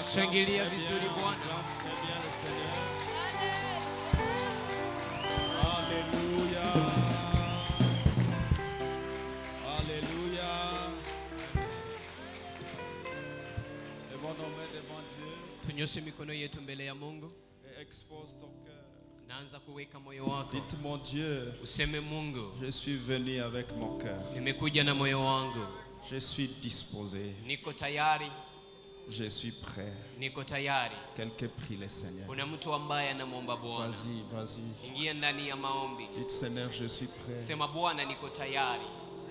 Shangilia Très vizuri bien, Bwana. acclame très bien le Seigneur. Alléluia. Alléluia. Lèvons-nous devant Dieu Tunyoshe mikono yetu mbele ya Mungu. et expose ton cœur. Naanza kuweka moyo wako. Dites mon Dieu, Useme Mungu, je suis venu avec mon cœur. nimekuja na moyo wangu. Je suis disposé. Niko tayari, Je suis prêt. niko tayari. Quelqu'un prie le Seigneur. Kuna mtu ambaye anamwomba Bwana. Vas-y, vas-y. Ingia ndani ya maombi. Dites Seigneur, je suis prêt. Sema Bwana, niko tayari.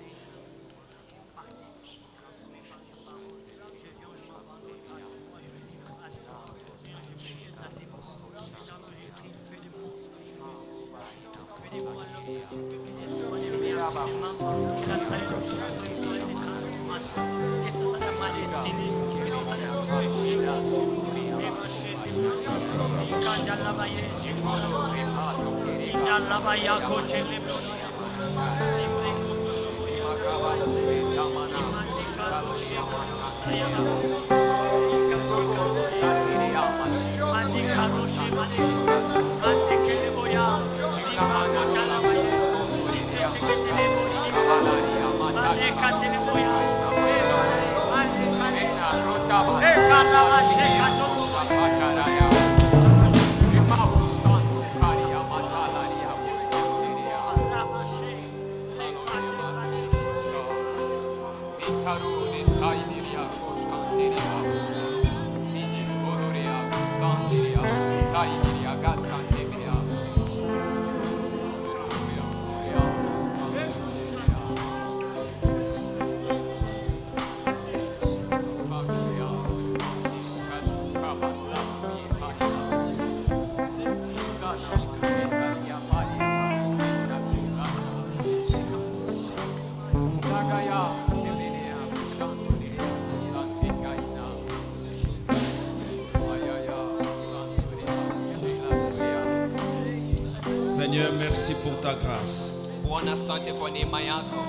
Seigneur, merci pour ta grâce. Bwana, asante kwa neema yako.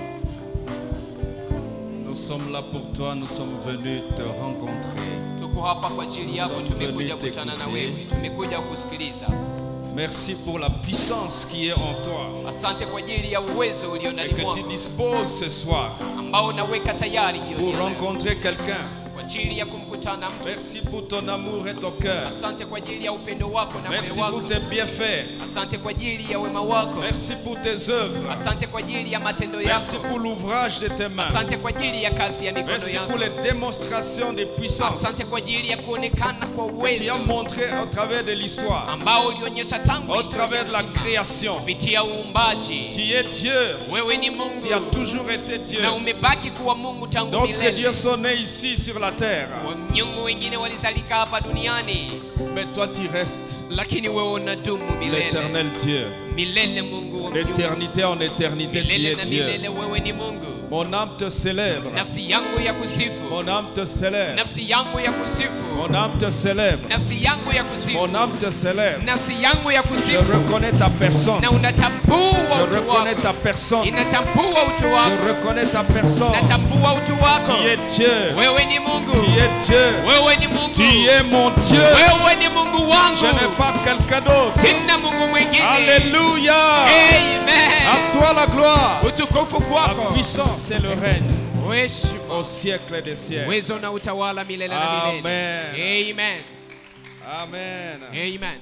Nous sommes là pour toi, nous sommes venus te rencontrer. Tuko hapa kwa ajili yako, Nous sommes tumekuja venus kukutana na t'écouter. wewe, tumekuja kusikiliza. Merci pour la puissance qui est en toi Asante kwa ajili ya uwezo ulio et ndani que tu mwako disposes ce soir ambao unaweka tayari jioni pour ya leo rencontrer quelqu'un. kwa ajili ya kumkutana mtu. Merci pour ton amour et ton cœur. Asante kwa ajili ya upendo wako na Merci moyo wako. pour tes bienfaits. Asante kwa ajili ya wema wako. Merci pour tes œuvres. Asante kwa ajili ya matendo Merci yako. pour l'ouvrage de tes mains. Asante kwa ajili ya kazi ya mikono Merci yako. pour les démonstrations de puissance Asante kwa ajili ya kuonekana kwa que tu uwezo as montré au travers de l'histoire, ambao ulionyesha tangu au historia travers de la nzima. création. kupitia uumbaji. Tu es Dieu. Wewe ni Tu as Mungu toujours été Dieu. na umebaki kuwa Mungu tangu D'autres dieux milele. sont nés ici sur la terre. Miungu wengine walizalika hapa duniani, Mais toi, tu restes lakini wewe unadumu milele l'éternel Dieu. milele. Mungu wa miungu. D'éternité en éternité, tu milele es na Dieu. milele, wewe ni Mungu. Mon âme te célèbre. Nafsi yangu ya kusifu, Mon âme te célèbre. nafsi yangu ya kusifu, Mon âme te célèbre. nafsi yangu ya kusifu, Mon âme te célèbre. nafsi yangu ya Je kusifu, reconnais ta personne. na unatambua Je utu reconnais wako, ta personne. inatambua utu Je wako, reconnais ta personne. natambua utu Tu wako. es Dieu. Wewe ni Mungu, Tu es Dieu. wewe ni Mungu, Tu es mon Dieu. wewe ni Mungu Je n'ai wangu, pas quelqu'un d'autre. sina Mungu mwingine. Alléluia. Amen. À toi la gloire. Utukufu La kwako, puissance et le règne heshima, au siècle des siècles. uwezo na utawala milele na milele. Amen. Amen. Amen. Amen.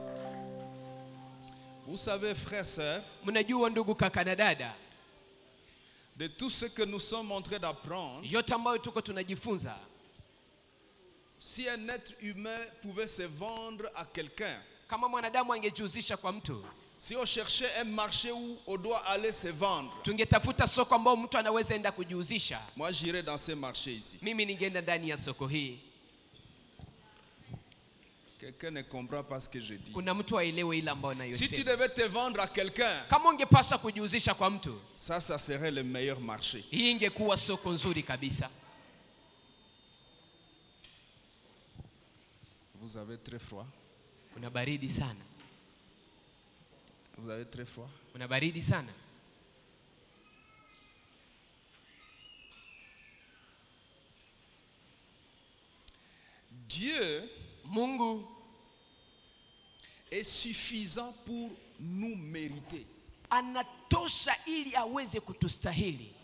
Vous savez, frères, sœurs, Mnajua ndugu, kaka na dada, de tout ce que nous sommes en train d'apprendre, yote ambayo tuko tunajifunza, si un être humain pouvait se vendre à quelqu'un, kama mwanadamu angejihusisha kwa mtu, si on cherchait un marché où on doit aller se vendre, tungetafuta soko ambao mtu anaweza enda kujihusisha. moi j'irais dans ce marché ici. Mimi ningeenda ndani ya soko hii. Quelqu'un ne comprend pas ce que je dis. Kuna mtu aelewe ile ambayo Si tu nayosema. devais te vendre à quelqu'un, Kama ungepaswa kujihusisha kwa mtu, ça, ça serait le meilleur marché. hii ingekuwa soko nzuri kabisa. Vous avez très froid. Una baridi sana, Vous avez très froid. una baridi sana. Dieu Dieu Mungu est suffisant pour nous mériter. anatosha ili aweze kutustahili.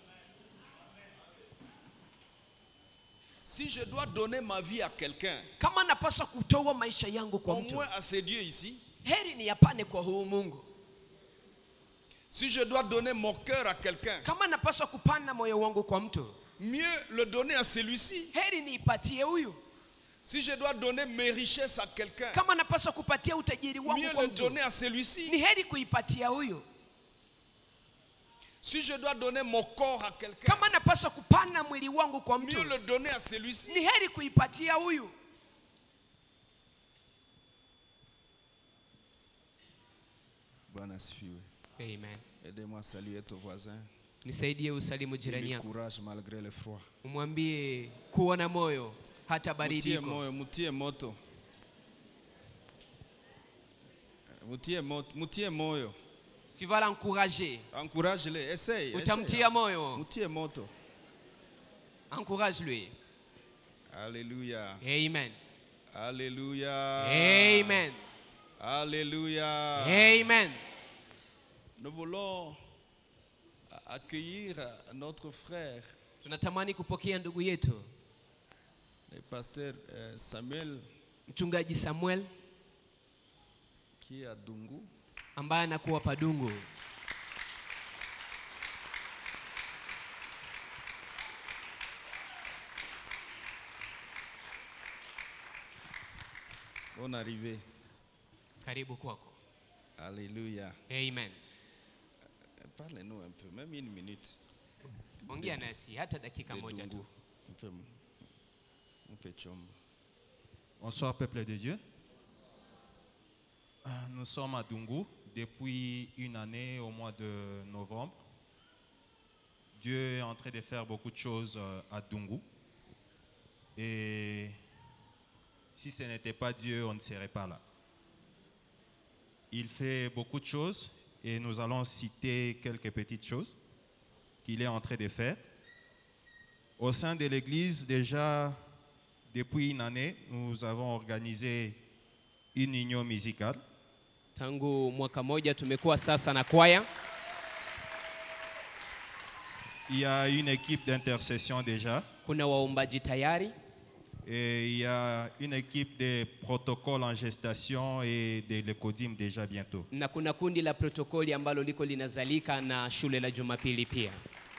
Si je dois donner ma vie à quelqu'un, Kama napaswa kutoa maisha yangu kwa au mtu, moins à ce Dieu ici, heri ni yapane kwa huu Mungu. si je dois donner mon cœur à quelqu'un, Kama napaswa kupana moyo wangu kwa mtu, mieux le donner à celui-ci. heri niipatie huyu. Si je dois donner mes richesses à quelqu'un, Kama napaswa kupatia utajiri wangu mieux kwa le mtu, donner à celui-ci. ni heri kuipatia huyu. Si je dois donner mon corps à quelqu'un, Kama napaswa kupana mwili wangu kwa mtu, mieux le donner à celui-ci. ni heri kuipatia huyu. Bwana asifiwe. Amen. Aidez-moi à saluer ton voisin. Nisaidie usalimu jirani Lui yako, courage malgré le froid. umwambie kuwa na moyo hata baridi Mutie iko. moyo, mutie moto. Mutie moto, mutie moyo. Tu vas l'encourager, Encourage-le, essaye. utamtia essaye. moyo, Mutie moto. encourage-lui. Alléluia. Amen. Alléluia. Amen. Alléluia. Amen. Nous voulons accueillir notre frère, Tunatamani kupokea ndugu yetu le pasteur euh, Samuel, mchungaji Samuel qui est à Dungu. ambaye anakuwa Padungu. Bonne arrivée. Karibu kwako. Alléluia. Amen. Parlez-nous un peu, même une minute. Ongea nasi hata dakika de moja Dungu. tu. Un peu, un peu chombo. Bonsoir peuple de Dieu. Ah, Nous sommes à Dungu depuis une année au mois de novembre. Dieu est en train de faire beaucoup de choses euh, à Dungu. Et si ce n'était pas Dieu, on ne serait pas là. Il fait beaucoup de choses et nous allons citer quelques petites choses qu'il est en train de faire. Au sein de l'Église, déjà depuis une année, nous avons organisé une union musicale. Tangu mwaka moja tumekuwa sasa na kwaya. Il y a une équipe d'intercession déjà Kuna waombaji tayari et il y a une équipe de protocole en gestation et de l'écodim déjà bientôt. na kuna kundi la protokoli ambalo liko linazalika na shule la Jumapili pia.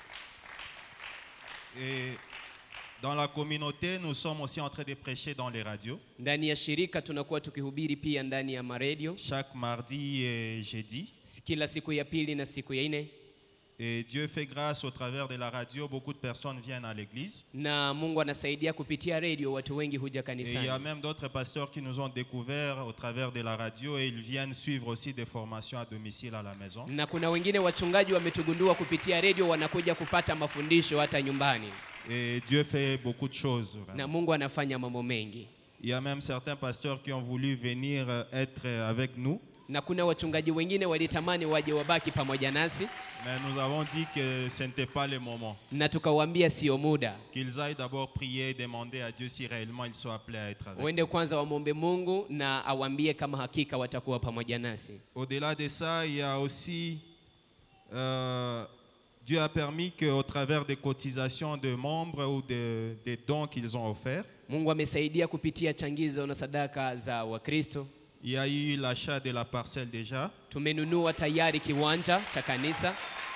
Et dans la communauté, nous sommes aussi en train de prêcher dans les radios Ndani ya shirika tunakuwa tukihubiri pia ndani ya maredio chaque mardi et jeudi. kila siku ya pili na siku ya nne, Et Dieu fait grâce au travers de la radio, beaucoup de personnes viennent à l'église. na Mungu anasaidia kupitia redio, watu wengi huja Et il y a kanisani, même d'autres pasteurs qui nous ont découverts au travers de la radio et ils viennent suivre aussi des formations à domicile à la maison. na kuna wengine wachungaji wametugundua kupitia redio, wanakuja kupata mafundisho hata nyumbani, Et Dieu fait beaucoup de choses. vraiment. na Mungu anafanya mambo mengi, Il y a même certains pasteurs qui ont voulu venir euh, être euh, avec nous, na kuna wachungaji wengine walitamani waje wabaki pamoja nasi, mais nous avons dit que ce n'était pas le moment. na tukawaambia sio muda, Qu'ils aillent d'abord prier et demander à Dieu si réellement ils sont appelés à être avec nous. waende kwanza wamwombe Mungu na awaambie kama hakika watakuwa pamoja nasi. Au-delà de ça, il y a aussi, euh, Dieu a permis qu'au travers des cotisations de membres ou de- des dons qu'ils ont offerts, Mungu amesaidia kupitia changizo na sadaka za Wakristo. il y a eu l'achat de la parcelle déjà. Tumenunua tayari kiwanja cha kanisa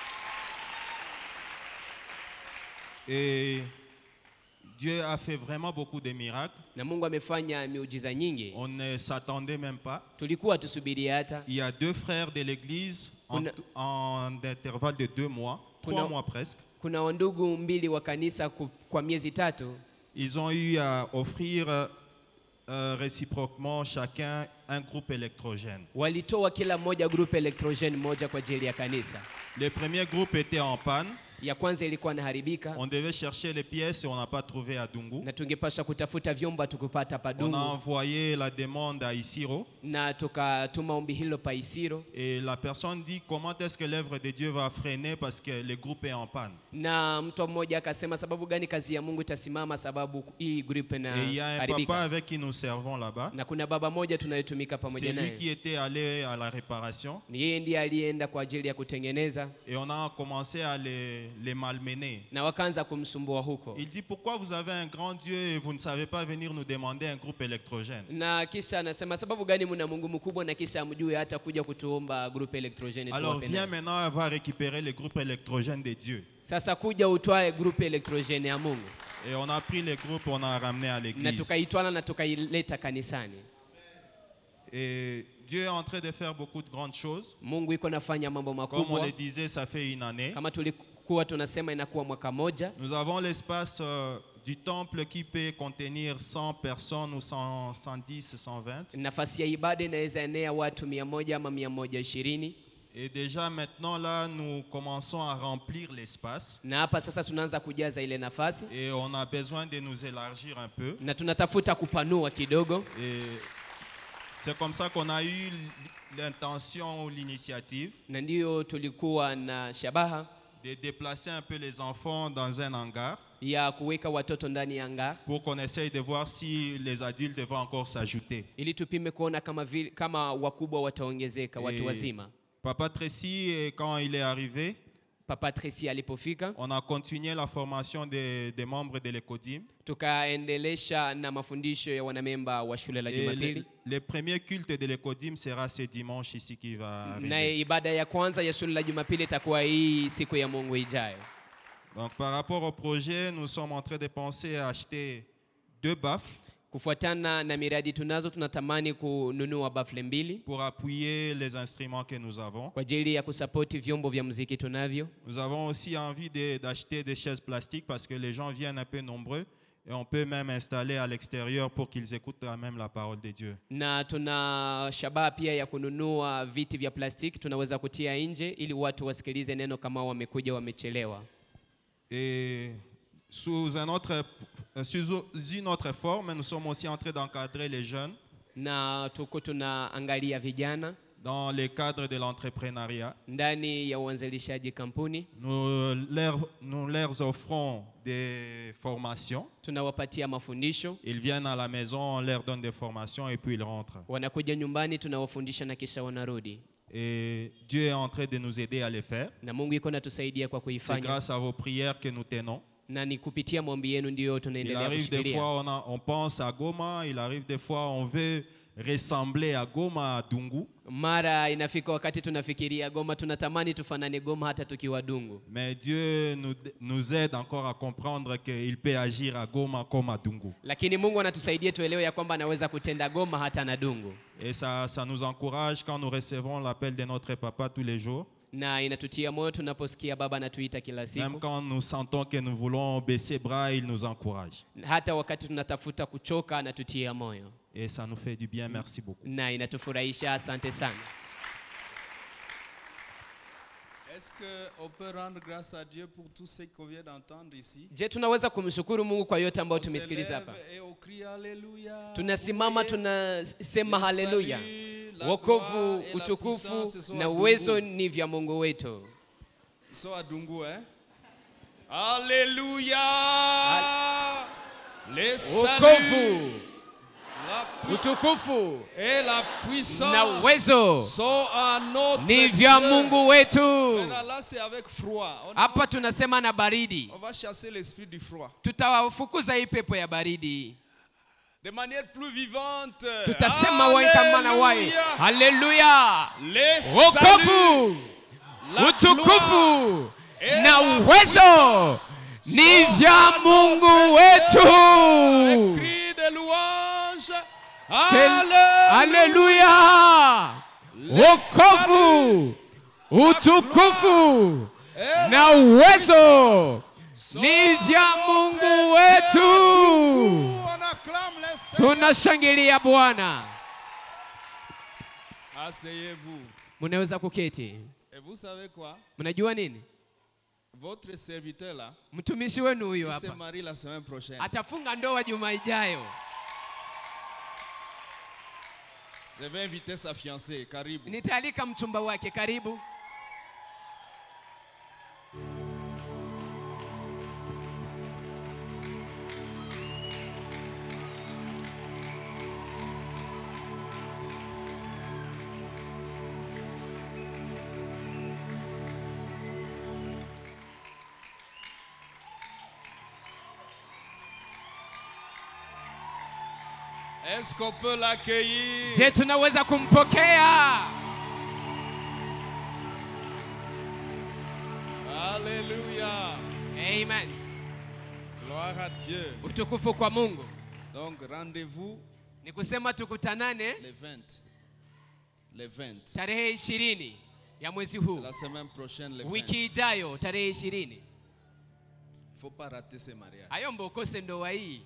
Et Dieu a fait vraiment beaucoup de miracles. na Mungu amefanya miujiza nyingi, On ne s'attendait même pas. tulikuwa tusubiri hata. Il y a deux frères de l'église en, Kuna- en intervalle de deux mois, trois Kuna- mois presque. Kuna wandugu mbili wa kanisa ku- kwa miezi tatu Ils ont eu à offrir euh, euh, réciproquement chacun un groupe électrogène. walitoa kila mmoja group electrogen moja kwa ajili ya kanisa. Le premier groupe était en panne. ya kwanza ilikuwa inaharibika On devait chercher les pièces et on n'a pas trouvé à Dungu. na tungepaswa kutafuta vyombo tukupata On a padungu envoyé la demande à Isiro na tukatuma ombi hilo pa Isiro et la personne dit comment est-ce que l'œuvre de Dieu va freiner parce que le groupe est en panne. na mtu mmoja akasema sababu gani kazi ya Mungu itasimama sababu hii group Et il y a un papa inaharibika avec qui nous servons là-bas. na kuna baba moja tunayetumika C'est pamoja lui qui naye était allé à la réparation ni yeye ndiye aliyeenda kwa ajili ya kutengeneza et on a commencé à les, les malmener. na wakaanza kumsumbua huko Il dit pourquoi vous avez un grand Dieu et vous ne savez pas venir nous demander un groupe électrogène. na kisha anasema sababu gani mna Mungu mkubwa na kisha amjue hata kuja kutuomba group electrogene Alors tuwape viens naye. maintenant, on va récupérer le groupe électrogène de Dieu. Sasa kuja utwae group electrogene ya Mungu Et on a pris le groupe, on a ramené à na l'église. tukaitwala na tukaileta kanisani. Et Dieu est en train de faire beaucoup de grandes choses. Mungu iko nafanya mambo Comme on makubwa le disait, ça fait une année. kama tulikuwa tunasema inakuwa mwaka moja. Nous avons l'espace euh, du temple qui peut contenir 100 personnes ou 100, 110, 120. Nafasi ya ibada inaweza enea watu mia moja ama mia moja ishirini Et déjà maintenant, là, nous commençons à remplir l'espace. na hapa sasa tunaanza kujaza ile nafasi Et on a besoin de nous élargir un peu. na tunatafuta kupanua kidogo, Et c'est comme ça qu'on a eu l'intention ou l'initiative na ndiyo tulikuwa na shabaha de déplacer un peu les enfants dans un hangar ya kuweka watoto ndani ya hangar pour qu'on essaye de voir si les adultes vont encore s'ajouter. ili tupime kuona kama, vile, kama wakubwa wataongezeka watu Et wazima. Papa Tracy, eh, quand il est arrivé, Papa Tracy alipofika on a continué la formation des, des membres de l'ECODIM. tukaendelesha na mafundisho ya wanamemba wa shule la Et le, Jumapili, le premier culte de l'ECODIM sera ce dimanche ici qui va arriver. naye ibada ya kwanza ya shule la Jumapili itakuwa hii siku ya Mungu ijayo. Donc par rapport au projet, nous sommes en train de penser à acheter deux baffes Kufuatana na miradi tunazo, tunatamani kununua bafle mbili pour appuyer les instruments que nous avons. kwa ajili ya kusapoti vyombo vya muziki tunavyo, Nous avons aussi envie de- d'acheter des chaises plastiques parce que les gens viennent un peu nombreux et on peut même installer à l'extérieur pour qu'ils écoutent quand même la parole de Dieu. na tuna shabaha pia ya kununua viti vya plastiki tunaweza kutia nje ili watu wasikilize neno kama wamekuja wamechelewa. Et sous, un autre, sous une autre forme, nous sommes aussi en train d'encadrer les jeunes Na tuko tunaangalia vijana dans le cadre de l'entrepreneuriat. ndani ya uanzilishaji kampuni, Nous leur, nous leur offrons des formations. tunawapatia mafundisho, Ils viennent à la maison, on leur donne des formations et puis ils rentrent. wanakuja nyumbani, tunawafundisha na kisha wanarudi, Et Dieu est en train de nous aider à les faire. na Mungu iko natusaidia kwa C'est kuifanya, grâce à vos prières que nous tenons. na ni kupitia maombi yenu ndiyo Il tunaendelea arrive des kushikilia. fois, on, a- on pense à Goma, il arrive des fois, on veut ressembler à Goma, à Dungu. Mara inafika wakati tunafikiria Goma, tunatamani tufanane Goma hata tukiwa Dungu, Mais Dieu nous, nous aide encore à comprendre qu'il peut agir à Goma comme à Dungu. lakini Mungu anatusaidia tuelewe ya kwamba anaweza kutenda Goma hata na Dungu, Et ça, ça nous encourage quand nous recevons l'appel de notre papa tous les jours. na inatutia moyo tunaposikia Baba anatuita kila Même siku, quand nous sentons que nous voulons baisser bras, il nous encourage. hata wakati tunatafuta kuchoka anatutia moyo, Et ça nous fait du bien. Merci beaucoup. na inatufurahisha. Asante sana. Est-ce qu'on peut rendre grâce à Dieu pour tout ce qu'on vient d'entendre ici Je, tunaweza kumshukuru Mungu kwa yote ambayo On se tumesikiliza hapa. lève et on crie Alléluia. Tunasimama Vous voyez, tunasema le haleluya. salut, la Wokovu, gloire et la utukufu puissance sont na à uwezo Dungu. ni vya Mungu wetu. Ils sont à Dungu, hein? Alléluia! Les saluts, Wokovu, la pu- utukufu et la na puissance uwezo sont à notre ni vya Dieu. Mungu wetu. Maintenant, là, c'est avec froid. On, Hapa tunasema na baridi, on va chasser l'esprit du froid. tutawafukuza hii pepo ya baridi, De manière plus vivante. tutasema wai kama na wai. Alléluia! Haleluya! Les saluts, Wokovu, la gloire utukufu et na la uwezo puissance ni sont vya à Mungu notre Les wetu. cris de louange. Kel- Alléluia! Haleluya! Wokovu, utukufu Et na uwezo ni vya Mungu wetu. On acclame les Seigneurs. Tunashangilia Bwana. Asseyez-vous. Mnaweza kuketi. Et vous savez quoi? Mnajua nini? Votre serviteur là, mtumishi wenu huyu il se hapa marie la semaine prochaine. atafunga ndoa juma ijayo. Je vais inviter sa fiancée, Karibu. Nitaalika mchumba wake, karibu. Est-ce qu'on peut l'accueillir Je, tunaweza kumpokea? Alléluia. Amen. Gloire à Dieu. Utukufu kwa Mungu. Donc rendez-vous Ni kusema tukutanane les 20. Les 20. tarehe ishirini ya mwezi huu, La semaine prochaine, les 20. wiki ijayo tarehe ishirini. Il ne faut pas rater ce mariage. Ayomba ukose ndoa hii.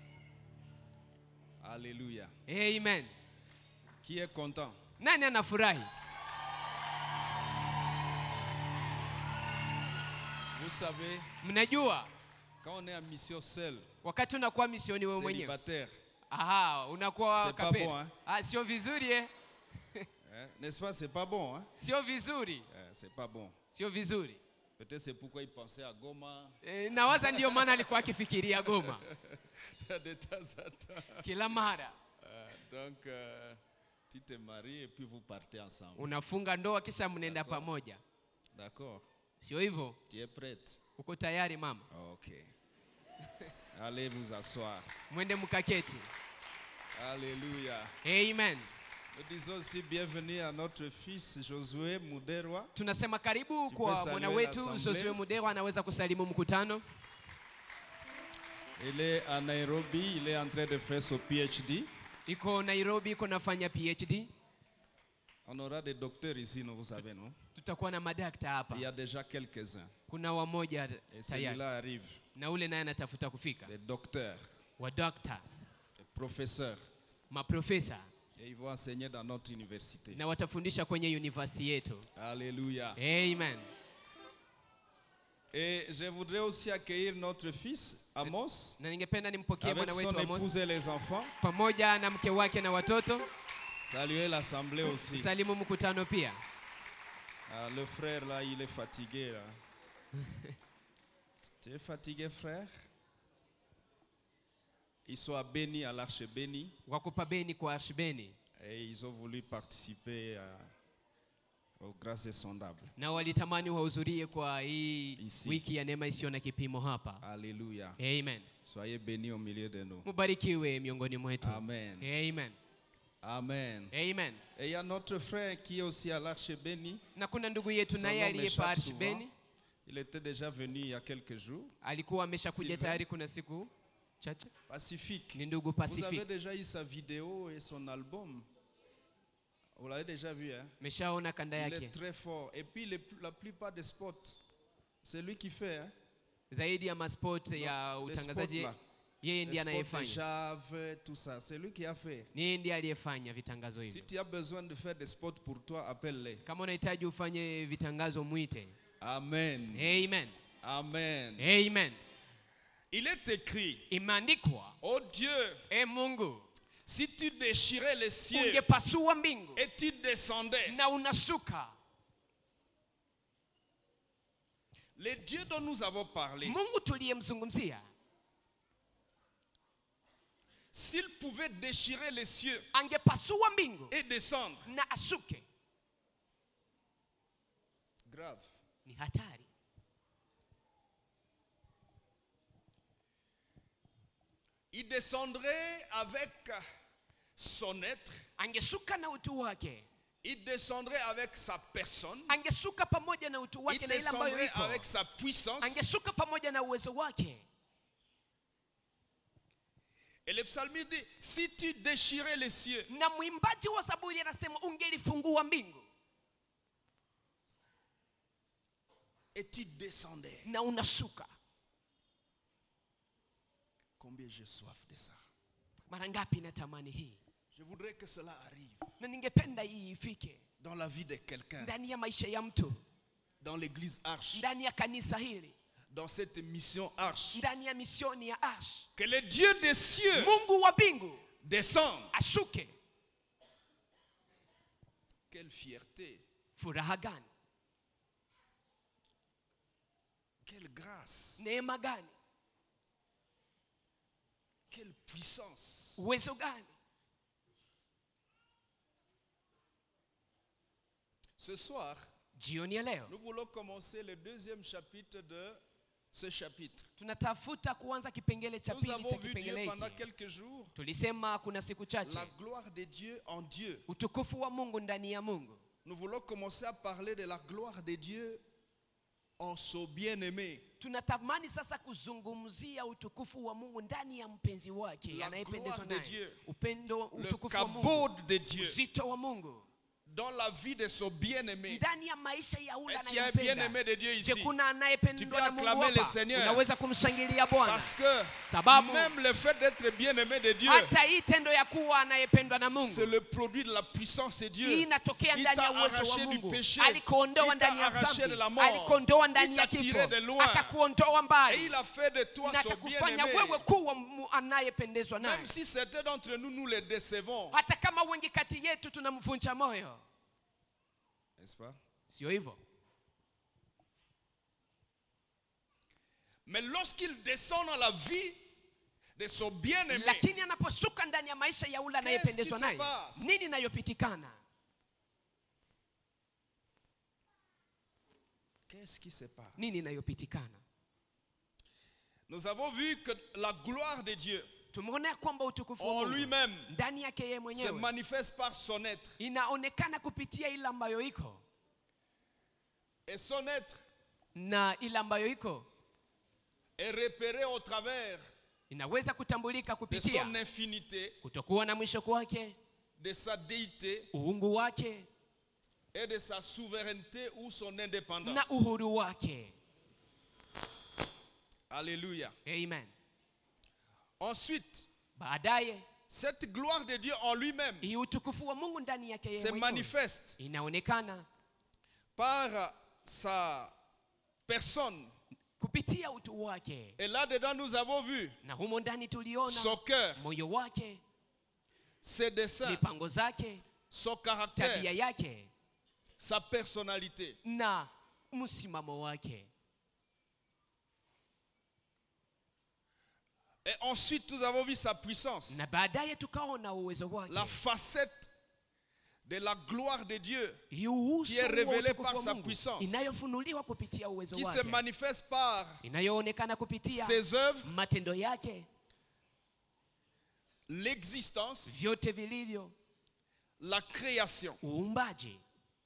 Alléluia. Amen. Qui est content Nani anafurahi? Vous savez, Mnajua quand on est en mission seul, wakati unakuwa misioni wewe mwenyewe, célibataire, aha, unakuwa C'est pas kapera. bon, hein? Ah, sio vizuri eh? hein, n'est-ce pas C'est pas bon, hein Sio vizuri, Eh, C'est pas bon. sio vizuri. Peut-être c'est pourquoi il pensait à Goma E, nawaza ndiyo maana alikuwa akifikiria Goma de temps en temps. kila mara. Euh, donc, euh, tu te maries et puis vous partez ensemble. Unafunga ndoa kisha mnaenda pamoja, D'accord sio hivyo? Tu es prête Uko tayari mama? Ok. Allez vous asseoir. Mwende mkaketi. Alléluia. Amen. Nous disons aussi bienvenue à notre fils Josué Muderwa. Tunasema karibu Tu kwa peux mwana saluer wetu l'assemblée. Josue Mudewa, anaweza kusalimu mkutano. Il est à Nairobi, il est en train de faire son PhD. Iko Nairobi, iko nafanya PhD. On aura des docteurs ici, non, vous savez, non Tutakuwa na madakta hapa, Il y a déjà quelques-uns. kuna wamoja Et tayari, celui-là arrive. na ule naye anatafuta kufika, Des docteurs, wadokta, des professeurs. maprofesa Et ils vont enseigner dans notre université. na watafundisha kwenye university yetu. Alléluia. Amen. Et je voudrais aussi accueillir notre fils, Amos, Na ningependa nimpokee avec mwana son wetu épouse Amos et les enfants. pamoja na mke wake na watoto. Saluer l'assemblée aussi. Salimu mkutano pia. Ah, le frère là, il est fatigué là. tu es fatigué, frère Ils sont à Béni, à l'Arche Béni, Wako pabeni kwa Ashbeni et ils ont voulu participer à- aux grâces insondables. na walitamani wahudhurie kwa hii Isi. wiki ya neema isiyo na kipimo hapa. Alléluia. Amen. Soyez bénis au milieu de nous. Mubarikiwe miongoni mwetu. Amen. Amen. Amen. Amen. Et il y a notre frère qui est aussi à l'Arche Béni. Na kuna ndugu yetu Son naye nom aliyepa m'échappe Ashbeni souvent. Il était déjà venu il y a quelques jours. alikuwa ameshakuja Sylvain. tayari kuna siku chache. Pacifique. Ni ndugu Vous avez Pacific. déjà eu sa vidéo et son album. Vous l'avez déjà vu, hein Meshaona kanda Il est yake. très fort. Et puis les- la plupart des spots, c'est lui qui fait. Hein? Zaidi ya masport ya Les spots utangazaji là. yeye Les ndiye spots de anayefanya. Jave, tout ça. C'est lui qui a fait. Ni yeye ndiye aliyefanya vitangazo Si hivyo. tu as besoin de faire des spots pour toi, appelle-les. Kama unahitaji ufanye vitangazo mwite. Amen. Amen. Amen. Amen. Il est écrit, Imeandikwa, oh Dieu, e Mungu, si tu déchirais les cieux ungepasua mbingu et tu descendais, na unasuka. les dieux dont nous avons parlé, Mungu tuliyemzungumzia s'il pouvait déchirer les cieux angepasua mbingu et descendre, na asuke, grave. ni hatari. Il descendrait avec son être, Angesuka na utu wake, il descendrait avec sa personne, angesuka pamoja na utu il wake na ile ambayo descendrait iko, avec sa puissance. angesuka pamoja na uwezo wake. Et le psalmiste dit, si tu déchirais les cieux Na mwimbaji wa Zaburi anasema ungelifungua mbingu et tu descendais, na unasuka. combien j'ai soif de ça. Mara ngapi natamani hii, Je voudrais que cela arrive na ningependa hii ifike dans la vie de quelqu'un. ndani ya maisha ya mtu. dans l'église Arche, ndani ya kanisa hili dans cette mission Arche. ndani ya misioni ya ash Que le Dieu des cieux mungu wa mbingu descende. ashuke Quelle fierté, furaha gani quelle grâce, neema gani quelle puissance. uwezo gani Ce soir, jioni ya leo nous voulons commencer le deuxième chapitre de ce chapitre. tunatafuta kuanza kipengele cha Nous pili avons cha vu Dieu kipengele pendant hiki quelques jours, tulisema kuna siku chache la gloire de Dieu en Dieu. utukufu wa mungu ndani ya mungu Nous voulons commencer à parler de la gloire de Dieu en son bien-aimé. tunatamani sasa kuzungumzia utukufu wa mungu ndani ya mpenzi wake La anayependezwa gloire de naye Dieu. upendo Le utukufu wa mungu cabot de Dieu uzito wa mungu dans la vie de son bien-aimé. ndani ya maisha ya ule Est-ce qu'il y a un bien-aimé anayempenda de Dieu je ici kuna Tu anayependwa peux na mungu acclamer le hapa Seigneur. unaweza kumshangilia bwana Parce que sababu même le fait d'être bien-aimé de Dieu, hata hii tendo ya kuwa anayependwa na c'est mungu le produit de la puissance de hii Dieu. inatokea Il ndani ya t'a uwezo wa arraché du mungu péché. alikuondoa Il t'a ndani ya arraché dhambi de la mort. alikuondoa ndani Il ya t'a kifo tiré de loin. akakuondoa Et mbali il a fait de toi na son akakufanya bien-aimé. wewe kuwa mu- anayependezwa naye Même si certains d'entre nous, nous les décevons. hata kama wengi kati yetu tunamvunja moyo N'est-ce pas sio hivyo Mais lorsqu'il descend dans la vie de son bien-aimé, lakini anaposhuka ndani ya maisha ya ule anayependezwa qui se naye passe? nini inayopitikana qu'est-ce qui se passe nini inayopitikana Nous avons vu que la gloire de Dieu tumeona ya kwamba utukufu wa en Mungu lui-même ndani yake yeye se mwenyewe manifeste par son être. inaonekana kupitia ile ambayo iko Et son être na ile ambayo iko est repéré au travers inaweza kutambulika de kupitia son infinité, kutokuwa na mwisho kwake de sa déité uungu wake et de sa souveraineté ou son indépendance. na uhuru wake Alléluia. amen Ensuite, baadaye cette gloire de Dieu en lui-même hii utukufu wa mungu ndani yake yeye se mwenyewe manifeste inaonekana par sa personne. kupitia utu wake Et là-dedans, nous avons vu na humo ndani tuliona son cœur, moyo wake ses desseins, mipango zake son tabia caractère, yake sa personnalité. na msimamo wake Et ensuite, nous avons vu sa puissance, na baadaye tukaona uwezo wake la facette de la gloire de Dieu Hii uso qui est wa révélé utukufu par wa sa Mungu, puissance, inayofunuliwa kupitia uwezo qui se wake manifeste par inayoonekana kupitia ses œuvres, matendo yake l'existence, vyote vilivyo la création, uumbaji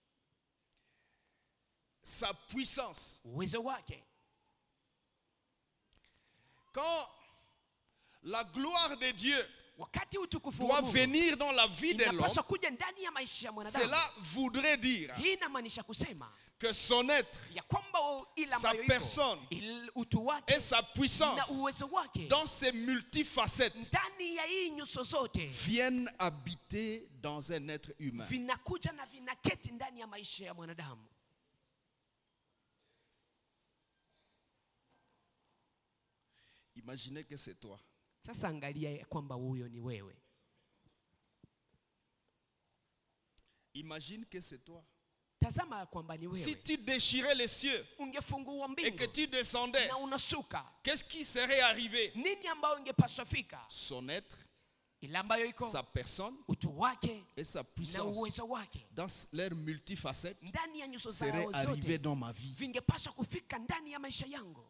sa puissance. uwezo wake Quand la gloire de Dieu wakati utukufu wa doit Mungu venir dans la vie de l'homme, inapaswa kuja ndani ya maisha ya mwanadamu cela voudrait dire hii inamaanisha kusema que son être ya kwamba o- ile Sa ambayo iko personne il- utu wake et sa na puissance uwezo wake dans ses multifacettes ndani ya hii nyuso zote viennent habiter dans un être humain. vinakuja na vinaketi ndani ya maisha ya mwanadamu Imaginez que c'est toi. sasa angalia ya kwamba huyo ni wewe Imagine que c'est toi. tazama ya kwamba ni Si wewe tu déchirais les cieux ungefungua et que mbingu tu descendais, na unashuka qu'est-ce qui serait arrivé nini ambayo ingepaswa fika Son être, ile ambayo iko sa personne utu wake et sa na puissance uwezo wake dans leurs multifacettes ndani ya nyuso seraient zao arrivés zote dans ma vie. vingepaswa kufika ndani ya maisha yangu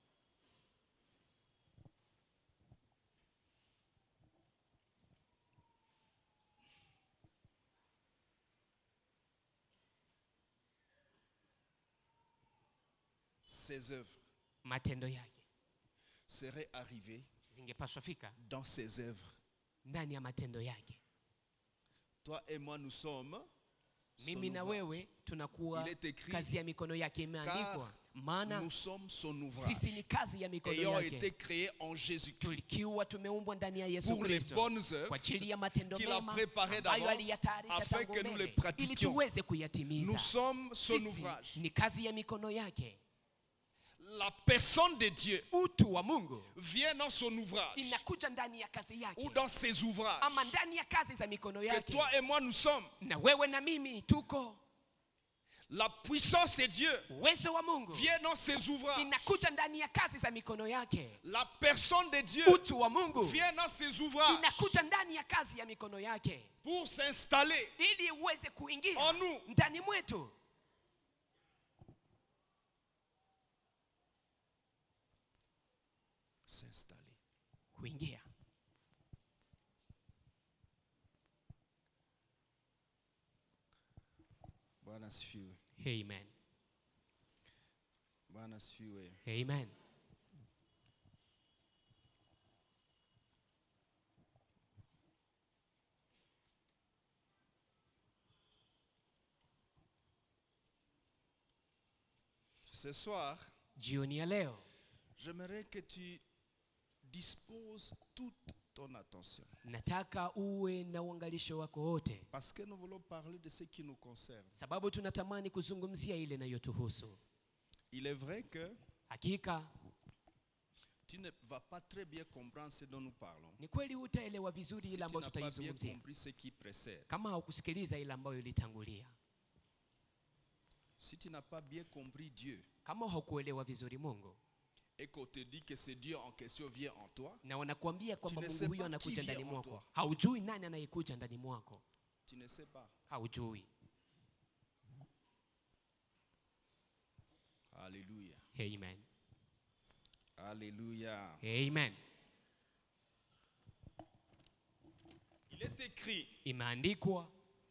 Ses œuvres matendo yake seraient arrivées zingepaswa fika dans ses œuvres. ndani ya matendo yake Toi et moi, nous sommes mimi na ouvrage. wewe tunakuwa Il est écrit, kazi ya mikono yake imeandikwa maana Nous sommes son ouvrage, sisi ni kazi ya mikono ayant été yake créés en Jésus-Christ tulikiwa tumeumbwa ndani ya yesu pour les kristo bonnes kwa œuvres ajili ya matendo qu'il a mema préparé ambayo d'avance aliyatayarisha afin tangu que nous les mbele ili pratiquions. tuweze Nous kuyatimiza sommes son sisi ouvrage. ni kazi ya mikono yake La personne de Dieu utu wa mungu vient dans son ouvrage inakuja ndani ya kazi ou yake dans ses ouvrages ama ndani ya kazi za mikono que yake toi et moi nous sommes. na wewe na mimi tuko La puissance de Dieu uwezo wa mungu vient dans ses ouvrages. inakuja ndani ya kazi za mikono yake La personne de Dieu utu wa mungu vient dans ses ouvrages inakuja ndani ya kazi ya mikono yake pour s'installer ili uweze kuingia En nous. ndani mwetu s'installer. kuingia Bwana asifiwe. amen Bwana asifiwe. amen Ce soir, jioni ya leo j'aimerais que tu disposes toute ton attention. nataka uwe na uangalisho wako wote Parce que nous voulons parler de ce qui nous concerne. sababu tunatamani kuzungumzia ile inayotuhusu Il est vrai que hakika tu ne vas pas très bien comprendre ce dont nous parlons. ni kweli hutaelewa vizuri Si ile tu ambayo n'as pas bien tutaizungumzia compris ce qui précède. kama haukusikiliza ile ambayo ilitangulia Si tu n'as pas bien compris Dieu kama haukuelewa vizuri mungu et qu'on te dit que ce Dieu en question vient en toi, na wanakuambia kwamba ne mungu sais huyo pas anakuja qui ndani vient en mwako toi. haujui nani anayekuja ndani mwako tu ne sais pas. haujui Alléluia. amen Alléluia. amen Il est écrit imeandikwa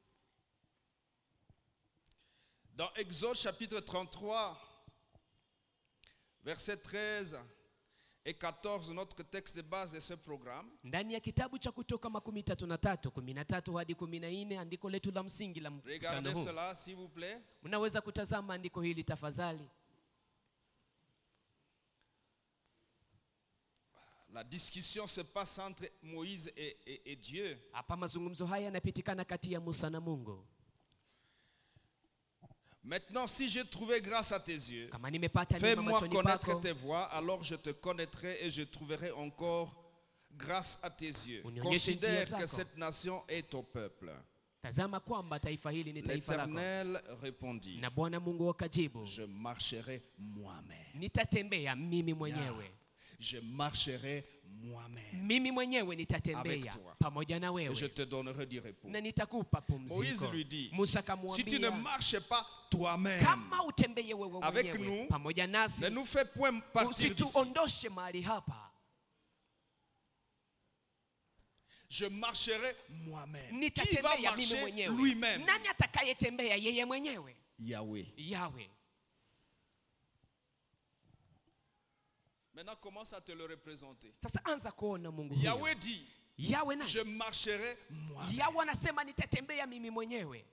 dans Exode chapitre 33, versets 13 et 14, notre texte de base de ce programme. ndani ya kitabu cha kutoka makumi tatu na tatu kumi na tatu hadi kumi na nne andiko letu la msingi la mkutano Regardez huu cela, s'il vous plaît. mnaweza kutazama andiko hili tafadhali La discussion se passe entre Moïse et, et- et Dieu. hapa mazungumzo haya yanapitikana kati ya musa na mungu Maintenant, si j'ai trouvé grâce à tes yeux, kama nimepata neema fais-moi machoni connaître pako tes voies, alors je te connaîtrai et je trouverai encore grâce à tes yeux. Unionyeshe njia Considère que zako. cette nation est ton peuple. tazama kwamba taifa hili ni taifa lako L'Éternel répondit, na bwana mungu akajibu je marcherai moi-même. nitatembea mimi mwenyewe Je marcherai moi-même. mimi mwenyewe Avec nitatembea toi. pamoja na Et je wewe te donnerai du repos. na nitakupa Moïse pumziko lui dit, musa Si tu ne akamwambia marches pas toi-même, kama utembeye wewe Avec mwenyewe nous, pamoja nasi ne nous fais point partir d'ici. usituondoshe mahali hapa Je marcherai moi-même. Qui va nitatembea mimi marcher mwenyewe lui-même nani atakayetembea yeye mwenyewe Yahweh. yawe Maintenant, commence à te le représenter. sasa anza kuona mungu huyo Yahweh dit, yawe nani je marcherai moi-même. yawe anasema nitatembea mimi mwenyewe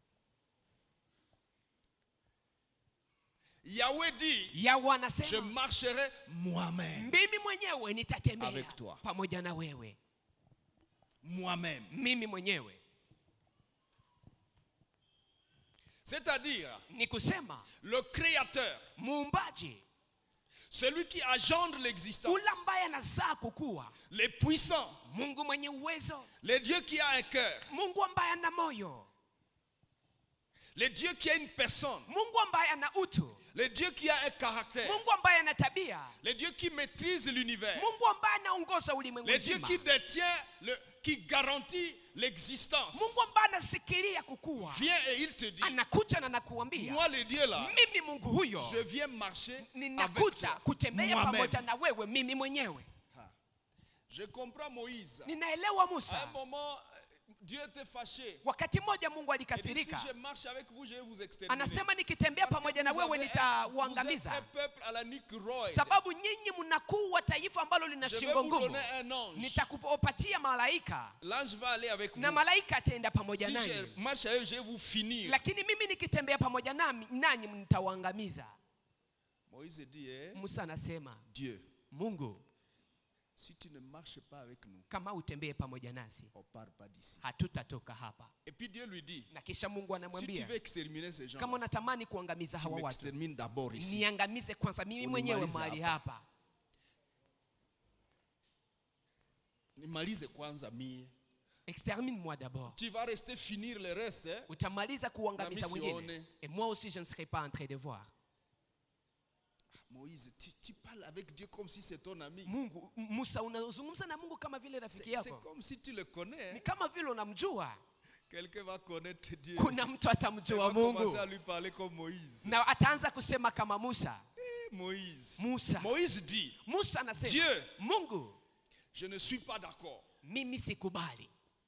Yahweh dit, yawe je anasema marcherai moi-même. mimi mwenyewe nitatembea Avec toi. pamoja na wewe Moi-même. mimi mwenyewe C'est-à-dire, ni kusema le Créateur, muumbaji celui qui agendre l'existence, ule ambaye anazaa kukua les puissants, mungu mwenye uwezo le Dieu qui a un cœur, mungu ambaye ana moyo le Dieu qui a une personne, mungu ambaye ana utu le Dieu qui a un caractère, mungu ambaye ana tabia le Dieu qui maîtrise l'univers, mungu ambaye anaongoza ulimwengu le Dieu mzima qui détient, le, qui garantit l'existence, mungu ambaye anasikilia kukua vient et il te dit, anakuja na nakuambia moi le Dieu là, mimi mungu huyo je viens marcher avec ninakuja toi, kutembea moi-même. pamoja na wewe mimi mwenyewe Je comprends Moïse. ninaelewa À un musa moment, Dieu était fâché. wakati mmoja mungu Il dit, si alikasirika je marche avec vous, je vais vous exterminer. anasema nikitembea Parce que pamoja na vous wewe avez un- vous êtes un nitauangamiza peuple à la Nick Roy. sababu nyinyi mnakuwa taifa ambalo lina Je vais shingo vous ngumu donner un ange. nitakupatia malaika L'ange va aller avec vous. na malaika ataenda pamoja Si nanyi je marche avec eux, je vais vous finir. lakini mimi nikitembea pamoja nami nanyi mtawaangamiza Moïse dit, eh, musa anasema Dieu, mungu si tu ne marches pas avec nous, kama utembee pamoja nasi on part pas d'ici. hatutatoka hapa Et puis Dieu lui dit, na kisha mungu si tu anamwambia veux exterminer ces gens, kama unatamani kuangamiza tu hawa watu m'extermines d'abord ici. niangamize kwanza mimi mwenyewe Unimalize mahali hapa. hapa Nimalize kwanza mie. extermine moi d'abord Tu vas rester finir le reste. hein. utamaliza kuangamiza Na mimi wengine sione. et moi aussi je ne serai pas en train de voir Moïse, tu, tu parles avec Dieu comme si c'est ton ami. mungu M- musa unazungumza na mungu kama vile C'est rafiki c'est yako comme si tu le connais. ni hein. kama vile unamjua Quelqu'un va connaître Dieu. kuna mtu Il va atamjua mungu commencer à lui parler comme Moïse. na ataanza kusema kama musa Eh, Moïse. musa Moïse dit, musa anasema Dieu. mungu je ne suis pas d'accord. mimi sikubali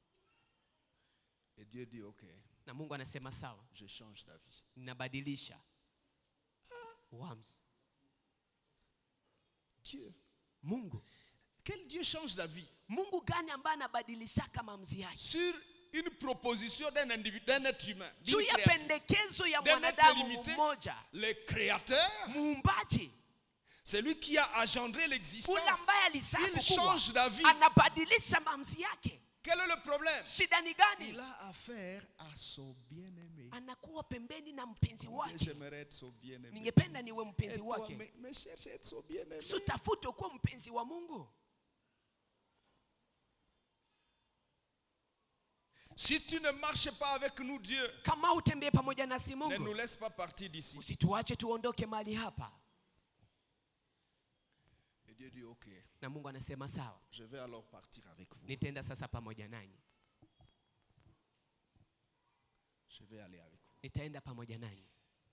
Et Dieu dit, ok, na mungu anasema sawa je change d'avis. nabadilisha uamuzi Dieu. mungu Quel Dieu change d'avis mungu gani ambaye anabadilishaka maamuzi yake Sur une proposition d'un individu, d'un être humain. d'une juu ya créature. pendekezo ya D'un mwanadamu être limité. mmoja Le créateur, muumbaji c'est lui qui a engendré l'existence. ule ambaye alizaa Il kukua change d'avis. anabadilisha maamuzi yake Quel est le problème shida ni gani Il a affaire à son bien-aimé. anakuwa pembeni na mpenzi Combien wake J'aimerais être son bien-aimé. ningependa niwe Et mpenzi toi, wake mais, mais cherche à être son bien-aimé. si utafute kuwa mpenzi wa mungu Si tu ne marches pas avec nous, Dieu, kama utembee pamoja nasi ne nous mungu laisse pas partir d'ici. usituache tuondoke mahali hapa Et Dieu dit, ok, na mungu anasema sawa je vais alors partir avec vous. nitaenda sasa pamoja nanyi Je vais aller avec vous. nitaenda pamoja nanyi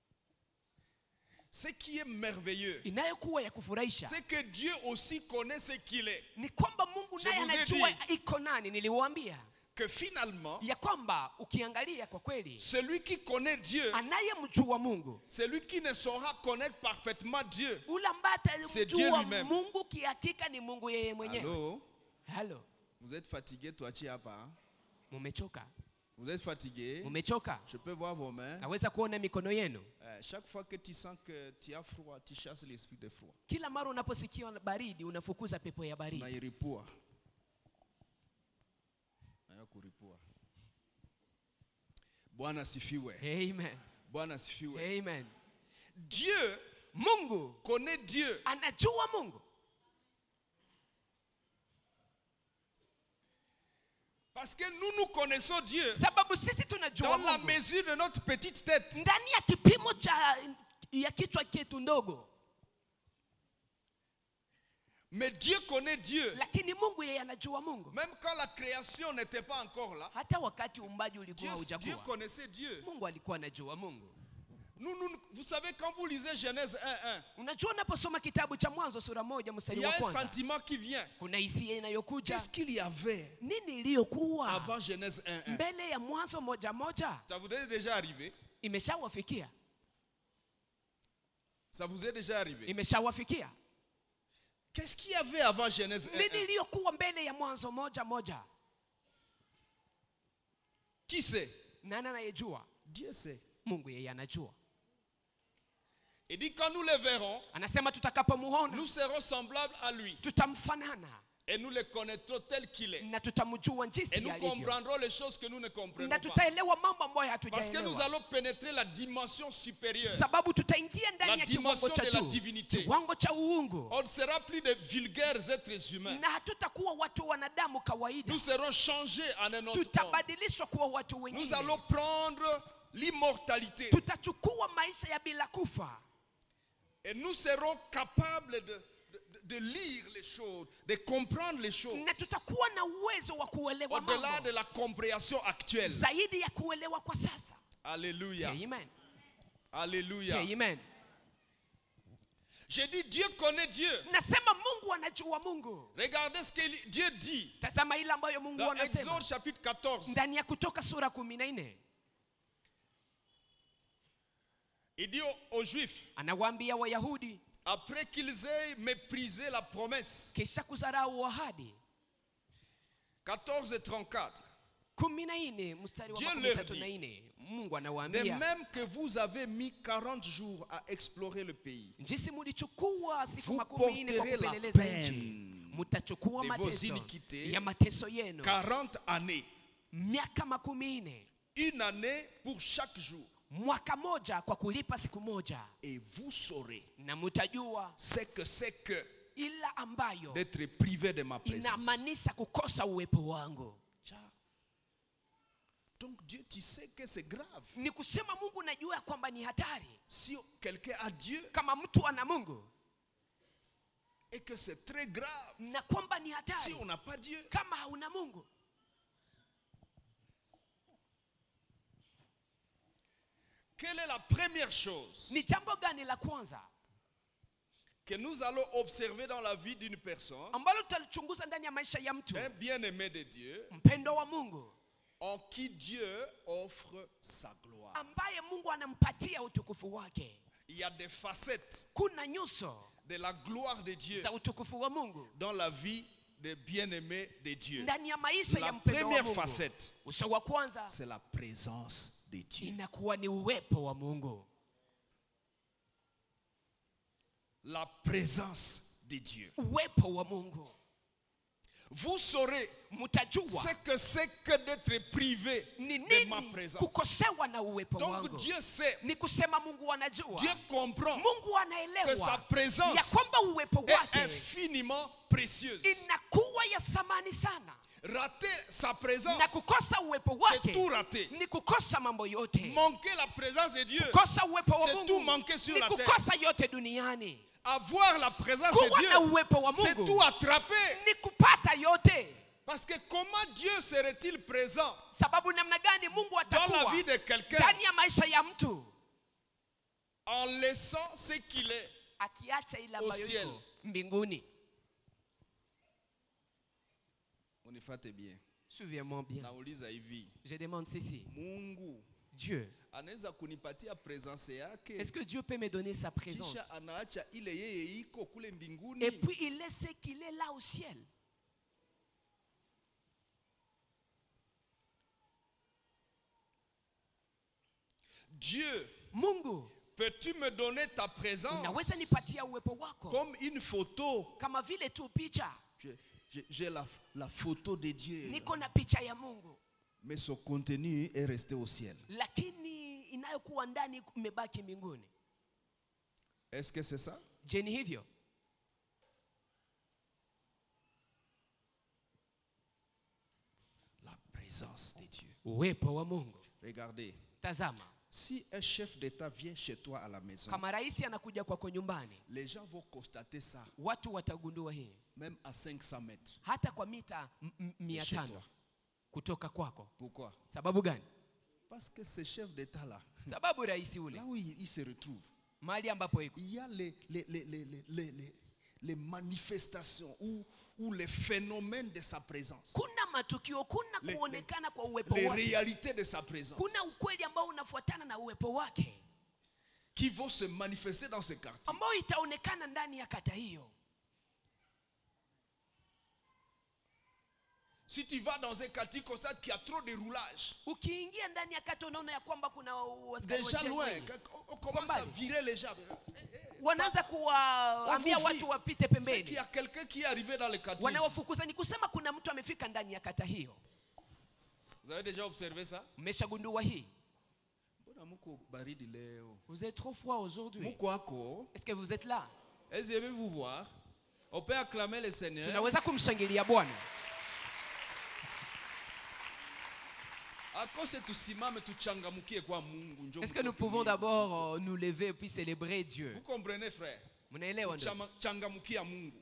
Ce qui est merveilleux, inayokuwa ya kufurahisha c'est que Dieu aussi connaît ce qu'il est. ni kwamba mungu Je naye vous ai anajua dit. iko nani niliwaambia Que finalement, ya kwamba ukiangalia kwa kweli celui qui connaît Dieu, anayemjua mungu celui qui ne saura connaître parfaitement Dieu. ule ambaye C'est Dieu atamjua lui-même. mungu kihakika ni mungu yeye mwenyewe Allô halo Vous êtes fatigué, toi, tu pas. hein? mumechoka Vous êtes fatigué. mumechoka Je peux voir vos mains. naweza kuona mikono yenu Euh, chaque fois que tu sens que tu as froid, tu chasses l'esprit de froid. kila mara unaposikia baridi unafukuza pepo ya baridi Unairipua. Naya kuripua. Bwana sifiwe. amen Bwana sifiwe. amen Dieu mungu connaît Dieu. anajua mungu Parce que nous, nous connaissons Dieu sababu sisi tunajua dans la mungu mesure de notre petite tête. ndani ya kipimo cha ya kichwa chetu ndogo Mais Dieu connaît Dieu. lakini mungu yeye anajua mungu Même quand la création n'était pas encore là, hata wakati uumbaji Dieu, ulikuwa Dieu haujakuwa connaissait Dieu. mungu alikuwa anajua mungu Nous, nous, vous savez, quand vous lisez Genèse 1.1, unajua unaposoma kitabu cha mwanzo sura moja il mstari y wa a un kwanza sentiment qui vient. kuna hisia inayokuja Qu'est-ce qu'il y avait nini iliyokuwa avant Genèse 1.1 mbele ya mwanzo moja moja Ça vous est déjà arrivé imeshawafikia Ça vous est déjà arrivé imeshawafikia Qu'est-ce qu'il y avait avant Genèse nini 1.1 iliyokuwa mbele ya mwanzo moja moja Qui sait nani anayejua Dieu sait. mungu yeye anajua Il dit quand nous le verrons, anasema tutakapomuona nous serons semblables à lui. tutamfanana Et nous le connaîtrons tel qu'il est. na tutamjua Et jinsi nous alivyo comprendrons les choses que nous ne comprenons na pas. tutaelewa mambo ambayo Parce que nous hatujaelewa allons pénétrer la dimension supérieure. sababu tutaingia La ndani ya kiwango dimension cha de la juu divinité. kiwango cha uungu On ne sera plus de vulgaires êtres humains. na hatutakuwa watu wanadamu kawaida Nous serons changés en un autre homme. tutabadilishwa kuwa watu Nous wengine allons prendre l'immortalité. tutachukua maisha ya bila kufa Et nous serons capables de, de- de- de lire les choses, de comprendre les choses. na tutakuwa na uwezo wa kuelewa Au-delà mambo de la compréhension actuelle. zaidi ya kuelewa kwa sasa Alléluia. amen Alléluia. amen J'ai dit Dieu connaît Dieu. nasema mungu anajua mungu Regardez ce que Dieu dit tazama ile ambayo mungu dans anasema Exode chapitre 14. ndani ya kutoka sura kumi na nne Il dit aux, aux Juifs, anawaambia wayahudi après qu'ils aient méprisé la promesse, kisha kudharau ahadi 14 et 34, kumi na nne mstari wa Dieu makumi leur tatu dit, na nne mungu de anawaambia même que vous avez mis 40 jours à explorer le pays, jinsi mulichukua siku Vous makumi nne kwa porterez la kupeleleza peine nchi mutachukua de vos mateso iniquités. ya mateso yenu 40 années, miaka makumi nne une année pour chaque jour. mwaka moja kwa kulipa siku moja Et vous saurez na mutajua ce que c'est que ila ambayo d'être privé de ma présence. inamaanisha kukosa uwepo wangu Tiens. Donc Dieu, tu sais que c'est grave. ni kusema mungu najua ya kwamba ni hatari Si quelqu'un a Dieu kama mtu ana mungu et que c'est très grave. na kwamba ni Si hatari on n'a pas Dieu, kama hauna mungu quelle est la première chose ni jambo gani la kwanza que nous allons observer dans la vie d'une personne, ambalo tutalichunguza ndani ya maisha ya mtu un bien-aimé de Dieu, mpendo wa mungu en qui Dieu offre sa gloire ambaye mungu anampatia utukufu wake Il y a des facettes kuna nyuso de la gloire de Dieu za utukufu wa mungu dans la vie des bien-aimés de Dieu. ndani ya maisha ya La mpendo wa première mungu facette, uso wa kwanza c'est la présence de Dieu. inakuwa ni uwepo wa mungu La présence de Dieu. uwepo wa mungu Vous saurez mtajua ce que c'est que d'être privé ni de ma nini présence. kukosewa na uwepo Donc wangu Dieu sait, ni kusema mungu anajua Dieu comprend mungu que sa anaelewa présence ya kwamba uwepo est wake infiniment précieuse. inakuwa ya samani sana Rater sa présence, na kukosa uwepo c'est wake tout rater. ni kukosa mambo yote Manquer la présence de Dieu, kukosa uwepo wa C'est mungu tout manquer sur ni la terre. kukosa yote duniani avoir la présence kuwa na de Dieu, uwepo wa c'est mungu tout attraper. ni kupata yote Parce que comment Dieu serait-il présent sababu namna gani mungu dans la atakuwa vie de quelqu'un ndani ya maisha ya mtu en laissant ce qu'il est akiacha ile Au ambayo ciel. iko mbinguni Unifate bien. souviens-moi bien Nauliza hivi, je demande ceci Mungu dieu anaweza kunipatia presence yake est-ce que dieu peut me donner sa présence kisha anaacha ile yeye iko kule mbinguni? et puis il laisse ce qu'il est là au ciel Dieu, mungu peux-tu me donner ta présence unaweza nipatia uwepo wako comme une photo kama vile tu picha J'ai- j'ai- J'ai la, la photo de Dieu, niko na picha ya mungu mais son contenu est resté au ciel. lakini inayokuwa ndani imebaki mbinguni Est-ce que c'est ça je ni hivyo La présence de Dieu. uwepo wa mungu Regardez, tazama si un chef d'État vient chez toi à la maison, kama rais anakuja kwako nyumbani les gens vont constater ça, watu watagundua hii même à 500 mètres. hata kwa mita m- m- mia Chez tano toi. kutoka kwako Pourquoi sababu gani Parce que ce chef d'État-là, sababu rais ule là où il, il se retrouve, mahali ambapo iko il y a les, les, les, les, les, les- les- les manifestations ou, ou les phénomènes de sa présence, kuna matukio kuna Le- kuonekana kwa uwepo les wake réalités de sa présence kuna ukweli ambao unafuatana na uwepo wake qui vont se manifester dans ce quartier. ambao itaonekana ndani ya kata hiyo Si tu vas dans un quartier, constate qu'il y a trop de roulage. ukiingia ndani ya kata unaona ya kwamba kuna askari wa Déjà jeshi loin, wengi. quand on- on commence à mbali. virer les gens. wanaanza kuwaambia On vous watu vit. wapite C'est qu'il pembeni y a quelqu'un qui est arrivé dans le quartier. ici. wanawafukuza ni kusema kuna mtu amefika ndani ya kata hiyo Vous avez déjà observé ça mmeshagundua hii Mbona muko baridi leo? vous êtes trop froid aujourd'hui Muko ako. est-ce que vous êtes là Est-ce que je vais vous voir? On peut acclamer le Seigneur. tunaweza kumshangilia bwana akose tusimame tuchangamukie kwa mungu njo est-ce que nous mtoke pouvons Mungu. d'abord euh, nous lever puis célébrer dieu vous comprenez frère mnaelewa ndio Chama- changamukia mungu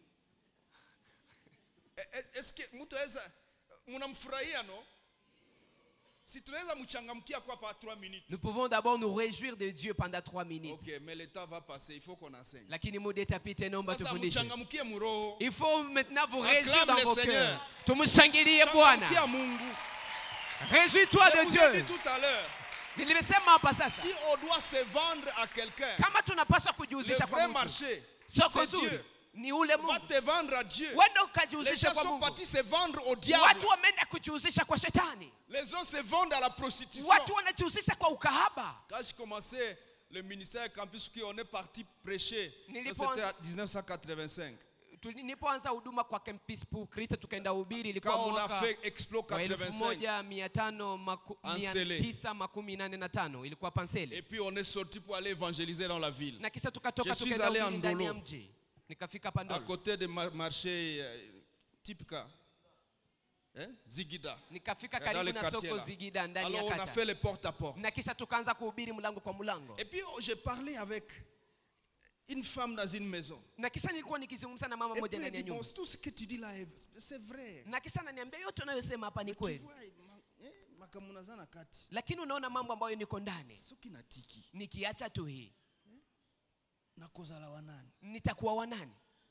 E- e- est-ce que mtu aweza mnamfurahia no Si tunaweza mchangamkia kwa pa 3 minutes. Nous pouvons d'abord nous réjouir de Dieu pendant trois minutes. Ok, mais le temps va passer, il faut qu'on enseigne. Lakini muda itapita, naomba Sasa tufundishe. mchangamkie muroho. Il faut maintenant vous Acclame réjouir dans le vos Seigneur. cœurs. Tumshangilie Changamkia Bwana. Mungu. Réjouis-toi Je de vous ai dit Dieu. tout à l'heure, Nilimesema hapa sasa, si on doit se vendre à quelqu'un, kama tunapaswa le kujihusisha vrai kwa mtu, marché, soko c'est zuri Dieu. ni ule Va Mungu. te vendre à Dieu. Wenda Les ukajihusisha gens kwa sont Mungu. partis se vendre au diable. Watu wameenda kujihusisha kwa shetani, Les autres se vendent à la prostitution. watu wanajihusisha kwa ukahaba. Quand je commençais le ministère Campus, qui on est parti prêcher, Nilipoanza- c'était en 1985. Tu- Nilipoanza huduma kwa Campus pour Christ tukaenda ubiri, ilikuwa Quand on a mwaka fait Explo wa elfu 85. moja mia tano maku- mia Ansele. tisa makumi nane na tano ilikuwa Et Pansele, puis on est sorti pour aller évangéliser dans la ville. na kisha tukatoka Je suis tukaenda allé ubiri en ndani ya Ndolo. mji, nikafika À Pandolo, côté du mar- marché euh, Tipka. Hein? Zigida. nikafika Dans karibu les na quartiers soko là. Zigida ndani Alors ya on a kata, fait les porte à porte. na kisha tukaanza kuhubiri mlango kwa mlango, Et puis oh, j'ai parlé avec une femme dans une maison. na kisha nilikuwa nikizungumza na mama Et moja puis elle ndani ya dit, bon, nyumba, tout ce que tu dis là, est- c'est vrai. na kisha ananiambia yote unayosema hapa ni Tu kweli, vois, ma- eh, makambo naza na kati. lakini unaona mambo ambayo niko ndani, soki natiki nikiacha tu hii nakozala wa nani nitakuwa wanani?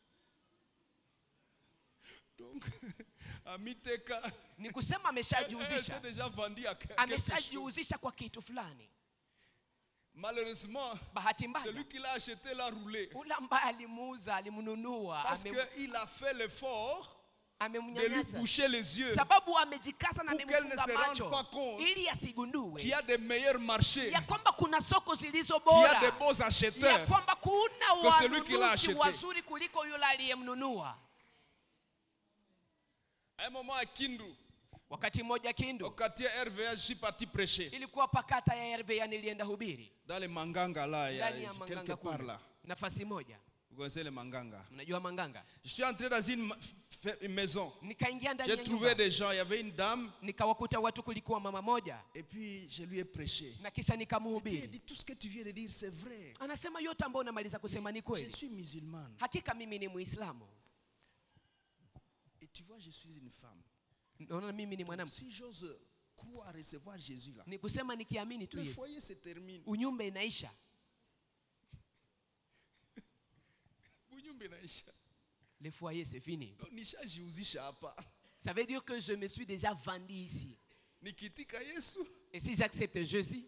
donc amiteka Ni kusema elle s'est ameshajihusisha, déjà vendu à que- quelque chose. ameshajihusisha kwa kitu fulani. malheureusement Bahati mbaya celui qui l'a acheté l'a roulé ule ambaye alimuuza alimnunua, parce ame- qu'il a fait l'effort de lui amemnyanyasa boucher les yeux sababu amejikaza na Pour qu'elle ne amemfunga se rende macho pas compte ili asigundue qu'il y a des meilleurs marchés ya kwamba kuna soko zilizo qu'il y a bora des beaux ya acheteurs kwamba kuna Que celui qui l'a wanunuzi acheté. wazuri kuliko yule aliyemnunua. à un moment à Kindu Wakati mmoja au Kindu quartier RVA je suis parti prêcher ilikuwa pakata ya RVA, nilienda hubiri dans les manganga là il y a ndani ya quelque Manganga part kule, là nafasi moja, vous connaissez les manganga mnajua Manganga. je suis entré dans une ma- f- une maison Nikaingia ndani j'ai ya trouvé nyumba des gens il y avait une dame nikawakuta watu, kulikuwa mama moja, et puis je lui ai prêché na kisha Et puis il nikamhubiri. dit tout ce que tu viens de dire c'est vrai Anasema yote ambayo unamaliza kusema ni je kweli, suis musulmane hakika mimi ni Muislamu, et tu vois je suis une femme naona mimi ni mwanamke. si j'ose croire recevoir Jésus là Ni kusema nikiamini tu le Yesu, foyer se termine unyumba inaisha, bunyumba inaisha le foyer c'est fini. Donc, nishajihusisha hapa Ça veut dire que je me suis déjà vendu ici. nikitika Yesu Et si j'accepte Jésus,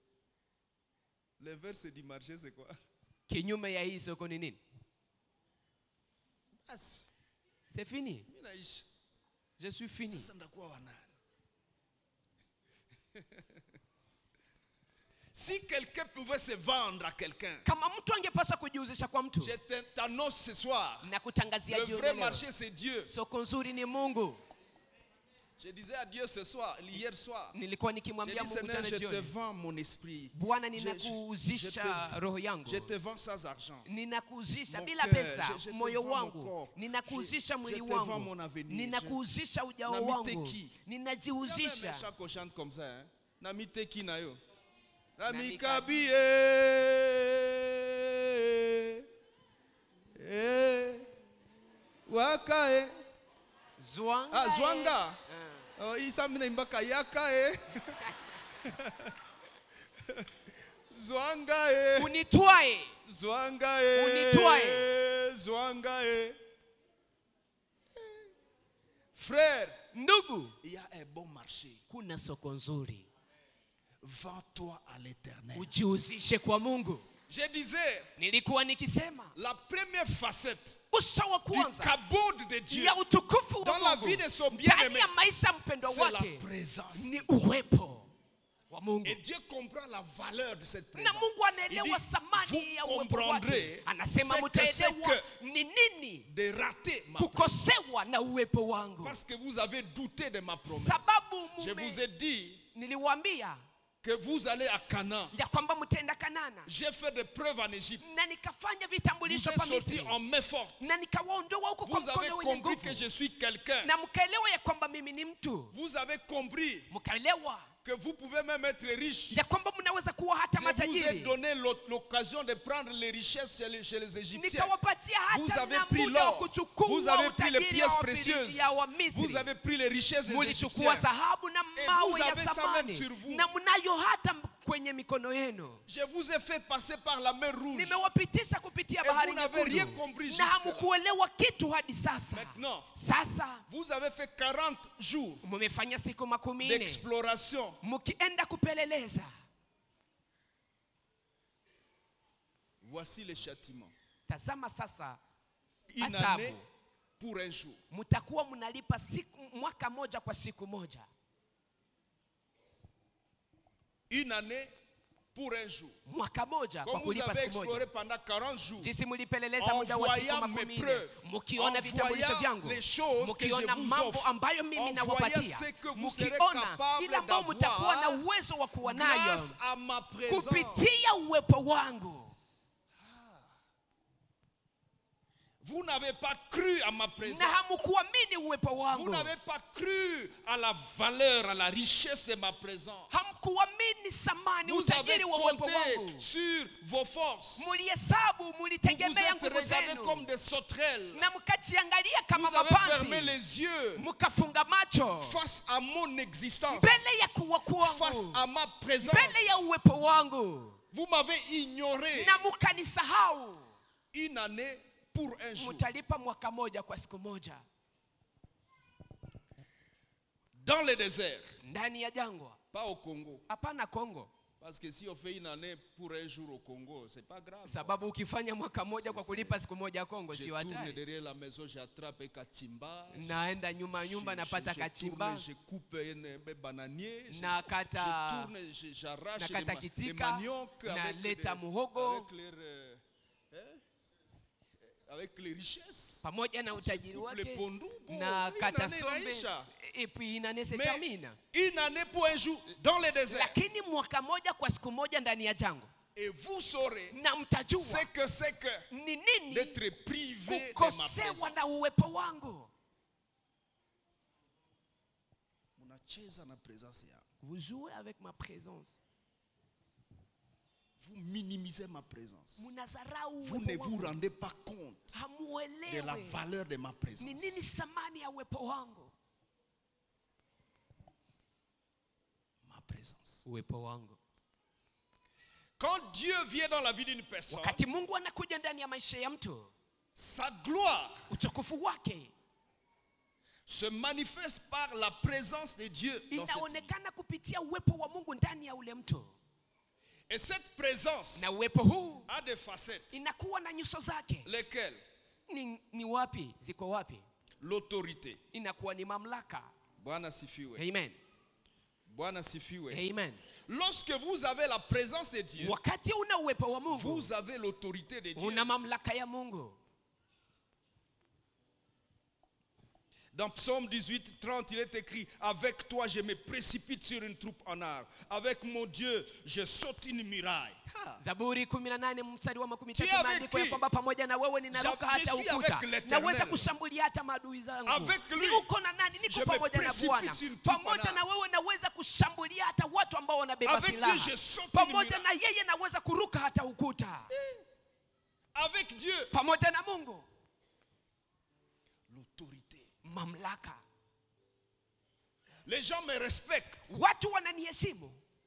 le verse du marché c'est quoi kinyume ya hii soko ni nini? basi C'est fini. mimi naisha Je suis fini. sasa ndakuwa wanani si quelqu'un pouvait se vendre à quelqu'un Kama mtu angepaswa kujihusisha kwa mtu, je te- t'annonce ce soir na kutangazia le jioni vrai leo, marché c'est Dieu soko nzuri ni Mungu. je disais à Dieu ce soir hier soir Nilikuwa J'ai nikimwambia dit, Mungu Seigneur, jana je te jioni, vends mon esprit. Bwana, Je- je- ninakuuzisha je te- roho yangu, Je te vends sans argent. ninakuuzisha Mon bila cœur, pesa je- je te moyo vends mon wangu, corps. ninakuuzisha Je- mwili je te vends wangu, mon avenir. ninakuuzisha ujao Namite wangu, qui? ninajiuzisha. chaque chante comme ça. Hein? Namite qui na yo? Namikabi. Namikabi. Eh. Waka eh. Zwanga. Ah, eh. Zwanga. Oh, isa mina imbaka yaka eh. Zwanga eh. Unitwae Zwanga eh. Unitwae. Zwanga eh. Frère, ndugu, il y a un bon marché. kuna soko nzuri, Vends-toi à l'éternel. ujihusishe kwa Mungu. Je disais, Nilikuwa nikisema la première facette uso wa du kwanza kabod de Dieu, ya utukufu wa Dans la Mungu vie de son ndani bien-aimé, ya maisha ya mpendwa c'est la wake présence. ni uwepo wa Mungu, Et Dieu comprend la valeur de cette na présence. Mungu Il anaelewa dit, thamani ya vous uwepo wake. comprendrez Anasema ce que c'est mtaelewa ni nini De rater ma kukosewa na uwepo wangu, Parce que vous avez douté de ma promesse. sababu Je mume- vous ai dit niliwaambia que vous allez à Canaan. ya kwamba mtaenda Kanana, J'ai fait des preuves en Égypte. na nikafanya Vous vitambulisho êtes pa sortis Misri en main forte. na nikawaondoa huko kwa Vous avez mkono wenye compris que nguvu, je suis quelqu'un. na mkaelewa ya kwamba mimi ni mtu, Vous avez compris mkaelewa que vous pouvez même être riche. ya kwamba mnaweza kuwa hata Je vous ai matajiri donné l'o- l'occasion de prendre les richesses chez les, chez les Égyptiens. nikawapatia Vous hata avez na pris muda wa l'or, kuchukua vous avez pris les utajiri pièces ya précieuses, Wafili- ya vous Wamisri avez pris les richesses des mulichukua Égyptiens. dhahabu na Et mawe vous ya avez ça samani même sur vous. na mnayo hata kwenye mikono yenu Je vous ai fait passer par la mer rouge. nimewapitisha kupitia Et bahari vous n'avez rien nyekundu compris na jusque-là. hamkuelewa kitu hadi sasa Maintenant, sasa vous avez fait 40 jours mumefanya siku makumi nne d'exploration. mkienda kupeleleza Voici les châtiments. tazama sasa Une Azabu. année pour un jour. mtakuwa mnalipa siku, mwaka moja kwa siku moja Une année pour un jour. mwaka moja kwa Comme vous kulipa avez siku moja exploré pendant 40 jours. jinsi mlipeleleza En muda wa siku voyant makumi mes nne preuves, mkiona en vitambulisho voyant vyangu les choses que je mkiona vous mambo offre, ambayo mimi en nawapatia voyant ce que vous serez mkiona capable ile ambayo mtakuwa na d'avoir uwezo wa kuwa nayo Grâce à ma présence. kupitia uwepo wangu Vous n'avez pas cru à ma présence. na hamkuamini uwepo Vous wangu n'avez pas cru à la valeur, à la richesse de ma présence. hamkuamini thamani Vous avez utajiri wa uwepo compté wangu sur vos forces. mulihesabu Vous vous mulitegemea êtes nguvu regardé zenu comme des sauterelles. na mkajiangalia kama Vous avez fermé mapanzi les yeux mkafunga macho face à mon existence, mbele ya kuwa face kwangu à ma présence. mbele ya uwepo wangu Vous m'avez ignoré na mkanisahau une année pour un jour. mtalipa mwaka moja kwa siku moja Dans le désert, ndani ya jangwa pas au Congo. hapana kongo Parce que si on fait une année pour un jour au Congo, c'est pas grave. sababu ukifanya mwaka moja kwa kulipa siku moja ya kongo Je sio tourne hatari derrière la maison, j'attrape un kachimba. naenda nyuma nyumba Je- napata je- je kachimba tourne, je coupe un, un bananier. Je, Nakata- je tourne, je- j'arrache des, nakata ma- des kitika, maniocs avec, naleta des- muhogo. avec, leur, euh, hein, avec les richesses. pamoja na utajiri coupe le wake pondu, bon, na une kata année sombe inaisha. et puis inane se Mais termine une année pour un jour dans le désert. lakini mwaka moja kwa siku moja ndani ya jangwa Et vous saurez na mtajua ce que c'est que ni nini d'être privé de ma kukosewa présence. na uwepo wangu Munacheza na présence yangu. vous jouez avec ma présence Vous minimisez ma présence. mnazarau Vous ne uwepo vous wangu rendez pas compte de la hamuelewe valeur de ma présence. ni nini thamani ya uwepo wangu Ma présence. uwepo wangu Quand Dieu vient dans la vie d'une personne, wakati mungu anakuja ndani ya maisha ya mtu sa gloire utukufu wake se manifeste par la présence de Dieu dans cette vie. inaonekana kupitia uwepo wa mungu ndani ya ule mtu Et cette présence na uwepo huu a des facettes. inakuwa na nyuso zake Lesquelles ni, ni wapi ziko wapi L'autorité. inakuwa ni mamlaka Bwana sifiwe. amen Bwana sifiwe. amen Lorsque vous avez la présence de Dieu, wakati una uwepo wa mungu vous avez l'autorité de Dieu. una mamlaka ya mungu Dans Psaume 18, 30, il est écrit Avec toi, je me précipite sur une troupe en arbre. Avec mon Dieu, je saute une muraille. Ah. zaburi 18 mstari wa makumi Tu es tatu avec imeandikwa ya qui? kwamba pamoja na wewe ninaruka Je- je hata suis ukuta avec l'Éternel. naweza kushambulia hata maadui zangu Avec lui, ni uko na nani je niko me pamoja na précipite bwana sur tout pamoja pana. na wewe naweza kushambulia hata watu ambao wanabeba Avec lui, silaha je saute une pamoja muraille. na yeye naweza kuruka hata ukuta Avec Dieu, pamoja na mungu l'autorité. mamlaka Les gens me respectent. watu wananiheshimu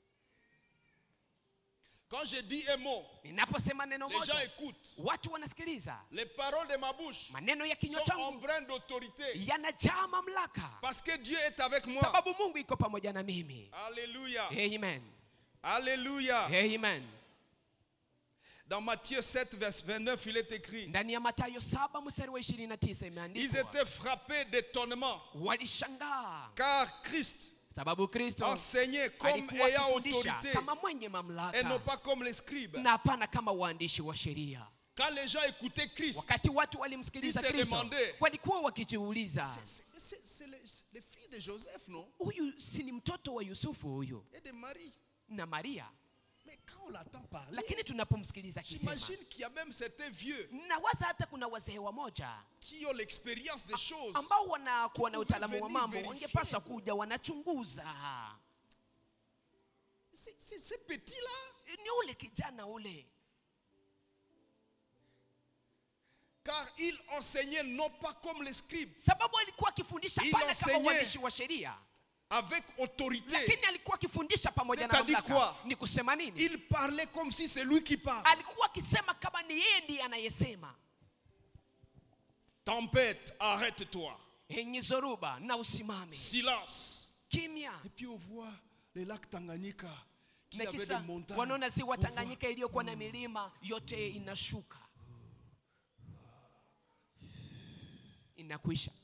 Quand je dis un mot, ninaposema neno les gens moja écoutent. watu wanasikiliza Les paroles de ma bouche maneno ya kinywa sont changu empreintes d'autorité. yanajaa mamlaka Parce que Dieu est avec moi. sababu mungu iko pamoja na mimi Alléluia. amen Alléluia. amen Dans Matthieu 7, verset 29, il est écrit ndani ya matayo saba mstari wa 29 Ils imeandikwa étaient frappés d'étonnement walishangaa car Christ sababu kristo enseignait comme alikuwa ayant akifundisha autorité kama mwenye et non mamlaka pas comme les scribes. na hapana kama waandishi wa sheria Quand les gens écoutaient Christ, wakati watu walimsikiliza Ils se kristo demandaient, walikuwa wakijiuliza c'est- c'est c'est les, les filles de Joseph, non huyu si ni mtoto wa yusufu huyu Et de Marie. na maria Mais quand on l'entend parler, lakini tunapomsikiliza akisema j'imagine qu'il y a même certains vieux nawaza hata kuna wazee wamoja qui ont l'expérience des choses. ambao wanakuwa na Pouvaient utaalamu wa venir mambo vérifier. wangepaswa kuja wanachunguza C'est c'est ce petit-là. ni ule kijana ule Car il enseignait non pas comme les scribes, sababu alikuwa akifundisha Il pana kama enseignait. uandishi wa sheria avec autorité. lakini alikuwa akifundisha pamoja na C'est-à-dire mamlaka quoi? ni kusema nini Il parlait comme si c'est lui qui parle. alikuwa akisema kama ni yeye ndiye anayesema Tempête, arrête-toi. enyi zoruba na usimame Silence. kimya Et puis on voit les lacs Tanganyika qui na avaient kisa des montagnes. wanaona ziwa On voit- tanganyika iliyokuwa na milima yote inashuka inakwisha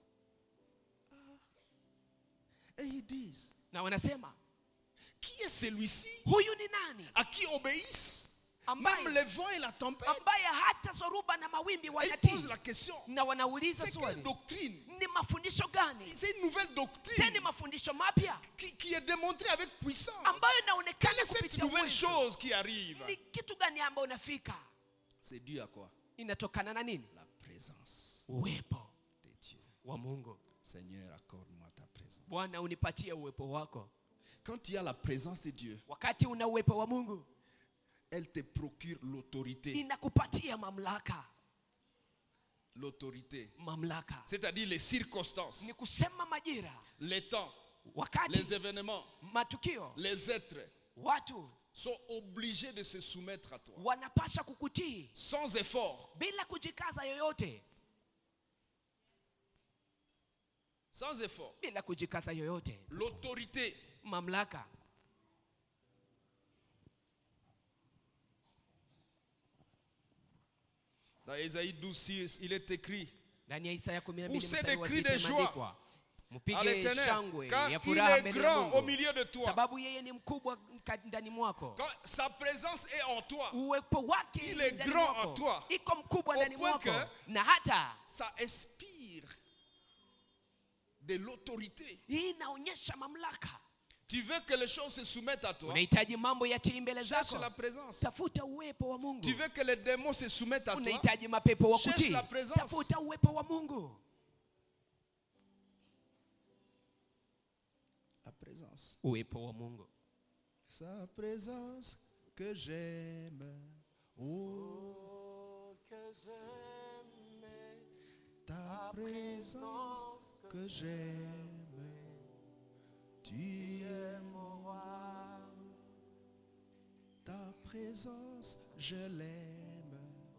Et ils disent, na wanasema qui est celui-ci huyu ni nani à qui obéissent Ambaye- même les vents et la tempête ambaye hata zoruba na mawimbi Et ils wanatii posent la question, na wanauliza c'est quelle swali doctrine ni mafundisho gani C'est une nouvelle je ni doctrine mafundisho mapya qui, qui est démontrée avec puissance. ambayo Quelle inaonekana est cette kupitia nouvelle uwezo. chose qui arrive ni kitu gani ambayo unafika C'est dû à quoi inatokana na nini La présence uwepo de Dieu. wa mungu Seigneur, accorde-moi ta présence. bwana unipatie uwepo wako Quand il y a la présence de Dieu, wakati una uwepo wa mungu elle te procure l'autorité. inakupatia mamlaka L'autorité. mamlaka C'est-à-dire les circonstances, ni kusema majira les temps, les wakati événements, matukio les êtres watu sont obligés de se soumettre à toi. wanapasha kukutii Sans effort. bila kujikaza yoyote Sans effort. bila kujikaza yoyote L'autorité. mamlaka Dans Ésaïe 12, 6, il est écrit ndani ya isaya 12 Poussez mstari des wa cris sita de joie imeandikwa à mpige l'éternel, shangwe car ya il furaha est mbele ya grand au mungu milieu de toi. sababu yeye ni mkubwa ka- ndani mwako Quand sa présence est en toi, uwepo wake Il ni est ndani grand mwako. en toi. iko mkubwa Au ndani point mwako que- na hata ça inspire de l'autorité. hii inaonyesha mamlaka Tu veux que les choses se soumettent à toi unahitaji mambo yatii mbele Cherche zako la présence. tafuta uwepo wa mungu Tu veux que les démons se soumettent à toi unahitaji mapepo wa Cherche kutii la présence. tafuta uwepo wa mungu La présence. uwepo wa mungu Sa présence que j'aime. Oh, ta présence que j'aime. Tu es mon roi. Ta présence, je l'aime.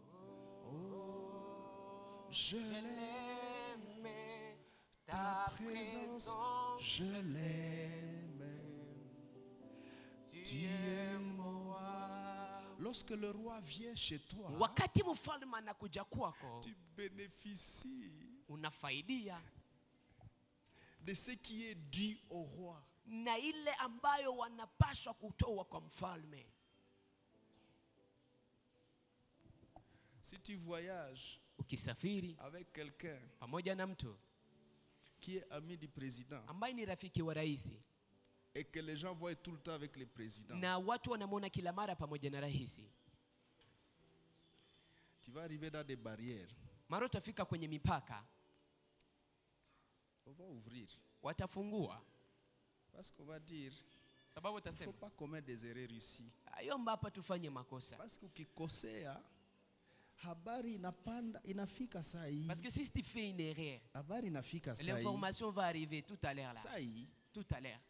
Oh, je l'aime. Ta présence, je l'aime. Tu es mon roi. Lorsque le roi vient chez toi, wakati mfalme anakuja kwako tu bénéficies unafaidia de ce qui est dû au roi. na ile ambayo wanapaswa kutoa kwa mfalme Si tu voyages ukisafiri avec quelqu'un pamoja na mtu qui est ami du président ambaye ni rafiki wa rais et que les gens voient tout le temps avec le président, na watu wanamwona kila mara pamoja na rais tu vas arriver dans des barrières. mara utafika kwenye mipaka On va ouvrir. watafungua Parce qu'on va dire, sababu il ne faut utasema pas commettre des erreurs ici. ayomba hapa tufanye makosa Parce que ukikosea habari inapanda inafika saa hii. parce que si tu fais une erreur Habari inafika saa hii. l'information va arriver tout à l'heure là Saa hii. tout à l'heure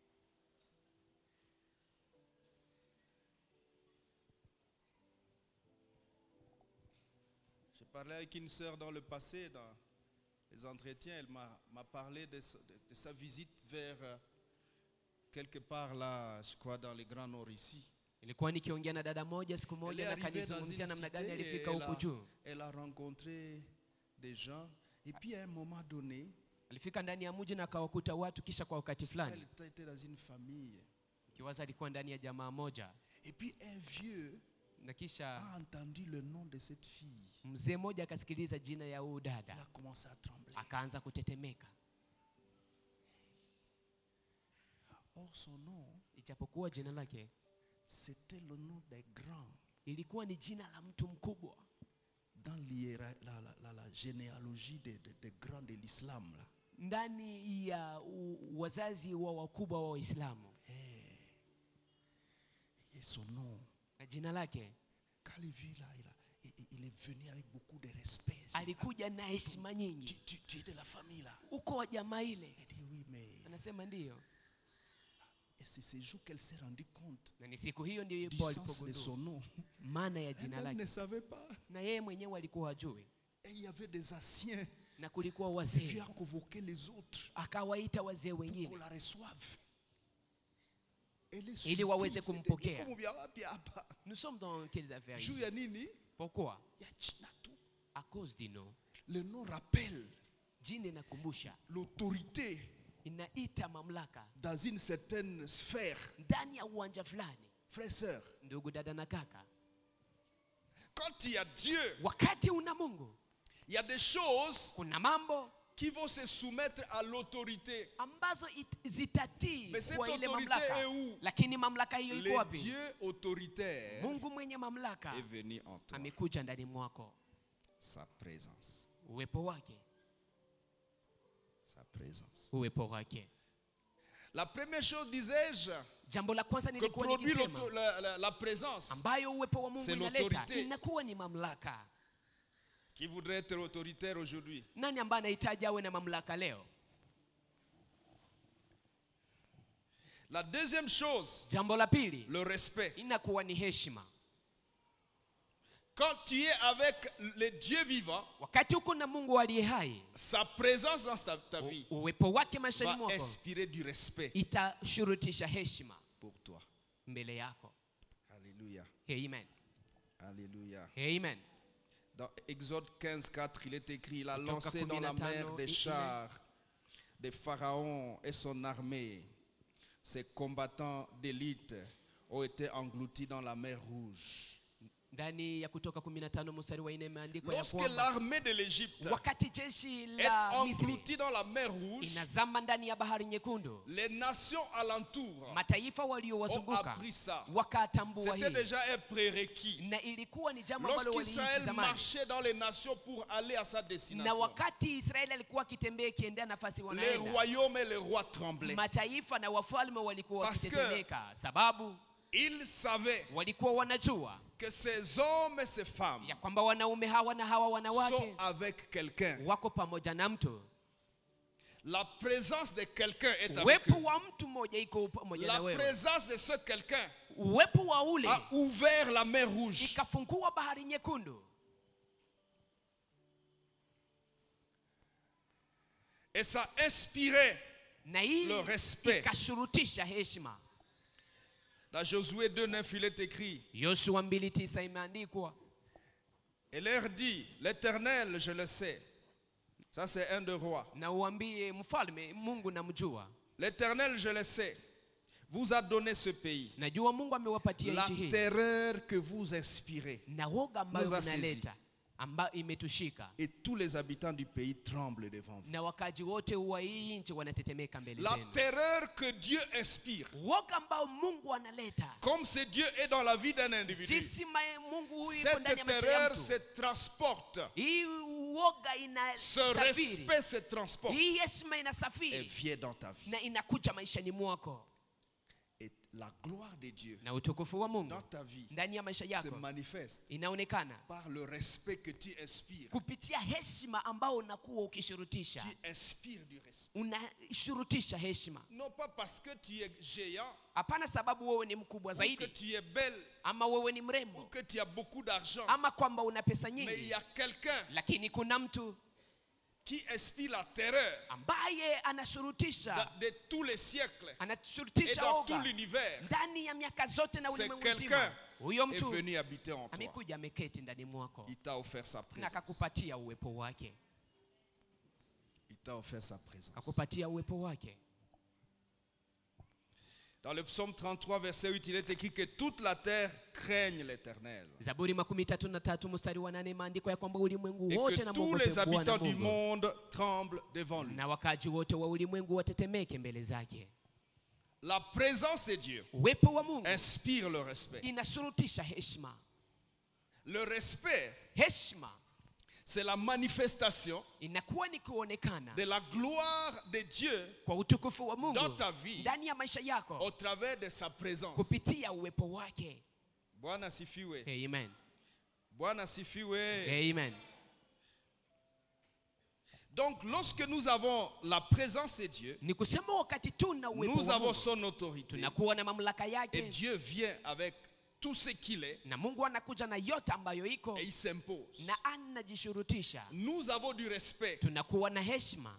J'ai parlé avec une sœur dans le passé, dans les entretiens, elle m'a m'a parlé de, sa- de- de sa visite vers euh, quelque part là, je crois dans le Grand Nord ici. ilikuwa nikiongea na dada moja siku Elle est moja na arrivée dans une kanizungumzia namna gani cité et alifika elle huku a, juu elle a rencontré des gens. Et puis à un moment donné, alifika ndani ya mji na akawakuta watu kisha kwa wakati elle fulani était dans une famille. kiwaza alikuwa ndani ya jamaa moja Et puis un vieux na kisha a entendu le nom de cette fille. mzee mmoja akasikiliza jina ya huyu Il dada a commencé à trembler. akaanza kutetemeka Or son nom, ijapokuwa jina lake c'était le nom des grands ilikuwa ni jina la mtu mkubwa dans l'hiéra- la, la, la, la généalogie des, des- des grands de l'islam. là. ndani ya u, wazazi wa wakubwa wa waislamu Et son nom, na jina lake quand il vit là, il, a- il- il- il est venu avec beaucoup de respect. Il dit, alikuja na heshima tu, nyingi tu- tu es de la famille là. uko wa jamaa ile Elle dit oui, mais anasema ndiyo et c'est ce jour qu'elle s'est rendue compte na ni siku hiyo ndio du Yakobo sens de alipogundua son nom. maana ya jina Elle ne lake savait pas. na yeye mwenyewe alikuwa hajui Et il y avait des anciens na kulikuwa qui wazee a convoqué les autres akawaita wazee pour wengine qu'on la reçoive. Elle est Ili waweze surprise. kumpokea. Niko mubia wapi hapa? nous sommes dans quelles affaires Juu ici ya nini? pourquoi Ya jina tu. à cause du nom Le nom rappelle jina inakumbusha l'autorité inaita mamlaka dans une certaine sphère. ndani ya uwanja fulani Frères, sœurs, ndugu dada na kaka quand il y a Dieu, wakati una mungu il y a des choses kuna mambo qui vont se soumettre à l'autorité. ambazo it- zitatii Mais cette kwa ile autorité mamlaka est où? lakini mamlaka hiyo iko Le wapi Dieu autoritaire mungu mwenye mamlaka est venu en toi. amekuja ndani mwako Sa présence. uwepo wake Sa présence. uwepo wake La première chose, disais-je, jambo la kwanza que nilikuwa produit nikisema l'auto- la, la- la présence, ambayo uwepo wa mungu C'est inaleta l'autorité. inakuwa ni mamlaka qui voudrait être autoritaire aujourd'hui. nani ambaye anahitaji awe na mamlaka leo La deuxième chose, jambo la pili le respect. inakuwa ni heshima Quand tu es avec le Dieu vivant, wakati uko na mungu aliye hai sa présence dans ta, ta vie uwepo wake maishani va mwako inspirer du respect itashurutisha heshima pour toi. mbele yako Alléluia. amen Alléluia. amen Dans Exode 15, 4, il est écrit, il a Kutoka lancé dans la 15, mer des i- chars des pharaons et son armée. Ses combattants d'élite ont été engloutis dans la mer rouge. ndani ya kutoka 15 mstari wa 4 imeandikwa ya Lorsque kwamba l'armée de l'Égypte wakati jeshi est la misri engloutie dans la mer rouge, inazama ndani ya bahari nyekundu les nations alentour mataifa ont waliowazunguka appris ça. wakatambua C'était hii déjà un prérequis. na ilikuwa ni jambo ambalo waliishi Lorsqu'Israël zamani marchait dans les nations pour aller à sa na destination, wakati israeli alikuwa akitembea ikiendea nafasi les wanaenda royaumes et les rois tremblaient. mataifa na wafalme walikuwa Parce que- wakitetemeka sababu Ils savaient walikuwa wanajua que ces hommes et ces femmes ya kwamba wanaume hawa na hawa sont wanawake avec quelqu'un. wako pamoja na mtu La présence de quelqu'un est avec uwepo eux. wa mtu mmoja iko pamoja La na wewe présence de ce quelqu'un uwepo wa ule a ouvert la mer rouge. ikafungua bahari nyekundu Et ça inspirait na hii Le respect. ikashurutisha heshima Dans Josué 2, 9, il est écrit yoshua 29 imeandikwa Et leur dit L'Éternel, je le sais. Ça, c'est un de rois. na uambie mfalme mungu namjua L'Éternel, je le sais, vous a donné ce pays. najua mungu amewapatia La nchi hii terreur que vous inspirez. na woga ambayo Nous a saisi. inaleta ambayo imetushika Et tous les habitants du pays tremblent devant vous. na wakaji wote wa hii nchi wanatetemeka mbele La zenu terreur que Dieu inspire. woga ambao mungu analeta Comme ce Dieu est dans la vie d'un individu. jinsi ma- mungu huyu iko Cette ndani ya maisha ya terreur mtu se transporte. hii woga Ce inasafiri respect se transporte. hii heshima Et inasafiri vient dans ta vie. na inakuja maishani mwako Et la gloire de Dieu na utukufu wa mungu dans ta vie ndani ya maisha se yako manifeste inaonekana par le respect que tu inspires. kupitia heshima ambao unakuwa ukishurutisha Tu inspires du respect. unashurutisha heshima Non pas parce que tu es géant, hapana sababu wewe ni mkubwa ou que zaidi tu es belle, ama wewe ni ou mrembo que tu as beaucoup d'argent. ama kwamba una pesa Mais il nyingi y a quelqu'un lakini kuna mtu qui inspire la terreur ambaye anashurutisha de, de tous les siècles et anashurutisha dans tout oga l'univers. ndani ya miaka zote na C'est ulimwengu quelqu'un mzima huyo est mtu venu habiter en toi. amekuja ameketi ndani mwako Il t'a offert sa na présence. akakupatia uwepo wake Il t'a offert sa présence. akakupatia uwepo wake Dans le psaume 33, verset 8, il est écrit que toute la terre craigne l'éternel. zaburi makumi tatu na tatu mstari wa nane imeandikwa ya kwamba ulimwengu Et wote que na tous les mwogope Bwana habitants du Mungu monde tremblent devant lui. na wakaji wote wa ulimwengu watetemeke mbele zake La présence de Dieu uwepo wa mungu inspire le respect. inashurutisha heshima Le respect, heshima c'est la manifestation inakuwa ni kuonekana de la gloire de Dieu kwa utukufu wa mungu dans ta vie ndani ya maisha au yako travers de sa présence. kupitia uwepo wake Bwana sifiwe. amen Bwana sifiwe. amen Donc lorsque nous avons la présence de Dieu, ni kusema wakati tuna uwepo nous wa avons mungu son autorité tunakuwa na mamlaka et yake Dieu vient avec tout ce qu'il est na mungu anakuja na yote ambayo iko et il s'impose. na anajishurutisha Nous avons du respect. tunakuwa na heshima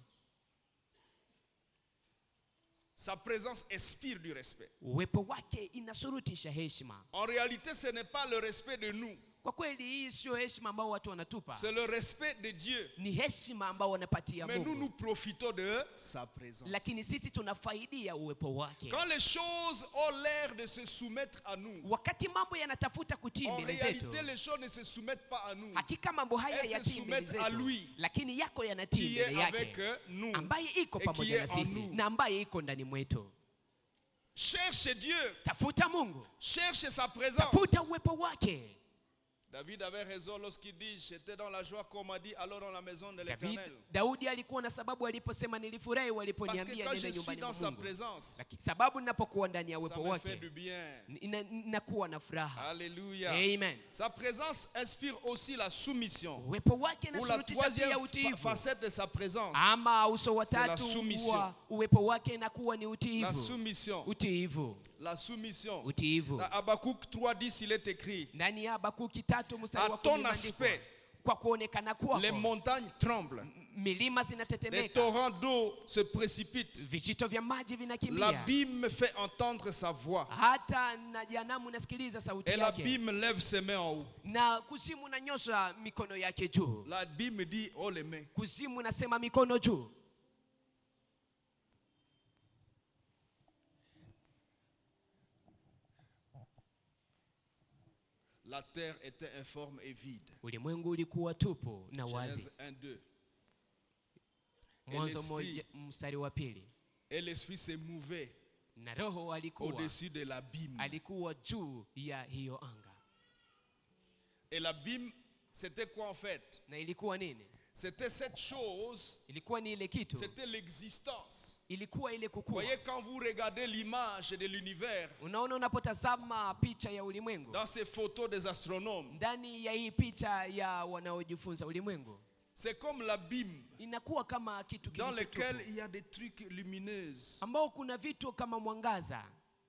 Sa présence inspire du respect. uwepo wake inashurutisha heshima En réalité, ce n'est pas le respect de nous, kwa kweli hii sio heshima ambao watu wanatupa c'est le respect de Dieu. ni heshima ambao wanapatia Mais nous, mungu nous profitons de sa présence. lakini sisi tunafaidia uwepo wake Quand les choses ont l'air de se soumettre à nous, wakati mambo yanatafuta kutii en mbele zetu réalité, les choses ne se soumettent pas à nous, hakika mambo haya Elles se yatii mbele soumettent à zetu lui, lakini yako yanatii qui est mbele avec yake euh, nous. ambaye iko et qui pamoja na est en sisi nous. na ambaye iko ndani mwetu Cherche Dieu, tafuta mungu cherche sa présence. tafuta uwepo wake David avait raison lorsqu'il dit J'étais dans la joie qu'on m'a dit, alors dans la maison de David, l'éternel. daudi alikuwa na sababu aliposema nilifurahi Parce que waliponiambia quand je nene suis nyumbani dans mwa sa mungu présence, Laki- sababu ninapokuwa ndani ya ça uwepo me fait wake du bien. ina- nakuwa na furaha Alléluia. amen Sa présence inspire aussi la soumission. uwepo wake Ou la inashurutisha pia troisième fa- utiivu facette de sa présence, ama uso wa C'est la tatu soumission. wa uwepo wake inakuwa ni la utiivu soumission. utiivu La soumission. utiivu Dans Habakkuk 3.10, il est écrit ndani ya habakuki tatu mstari À wa ton kumi imeandikwa, aspect, kwa kuonekana kwako les montagnes tremblent, milima les zinatetemeka torrents d'eau se précipitent, vijito vya maji vinakimbia l'abîme fait entendre sa voix, hata na janamu nasikiliza sauti et yake l'abîme lève ses mains en haut. na kuzimu nanyosha mikono yake juu L'abîme dit Oh les mains. kuzimu nasema mikono juu La terre était informe et vide. ulimwengu ulikuwa tupu na wazi Genèse 1, 2. mwanzo l'esprit- moja mstari wa pili Et l'esprit s'est mouvé na roho alikuwa au-dessus de l'abîme. alikuwa juu ya hiyo anga Et l'abîme, c'était quoi en fait na ilikuwa nini C'était cette chose, ilikuwa ni ile kitu c'était l'existence. ilikuwa ile Vous kukua voyez, quand vous regardez l'image de l'univers unaona unapotazama picha ya ulimwengu dans ces photos des astronomes, ndani ya hii picha ya wanaojifunza ulimwengu c'est comme l'abîme inakuwa kama kitu dans kilicho lequel tupu, il y a des trucs lumineux. ambao kuna vitu kama mwangaza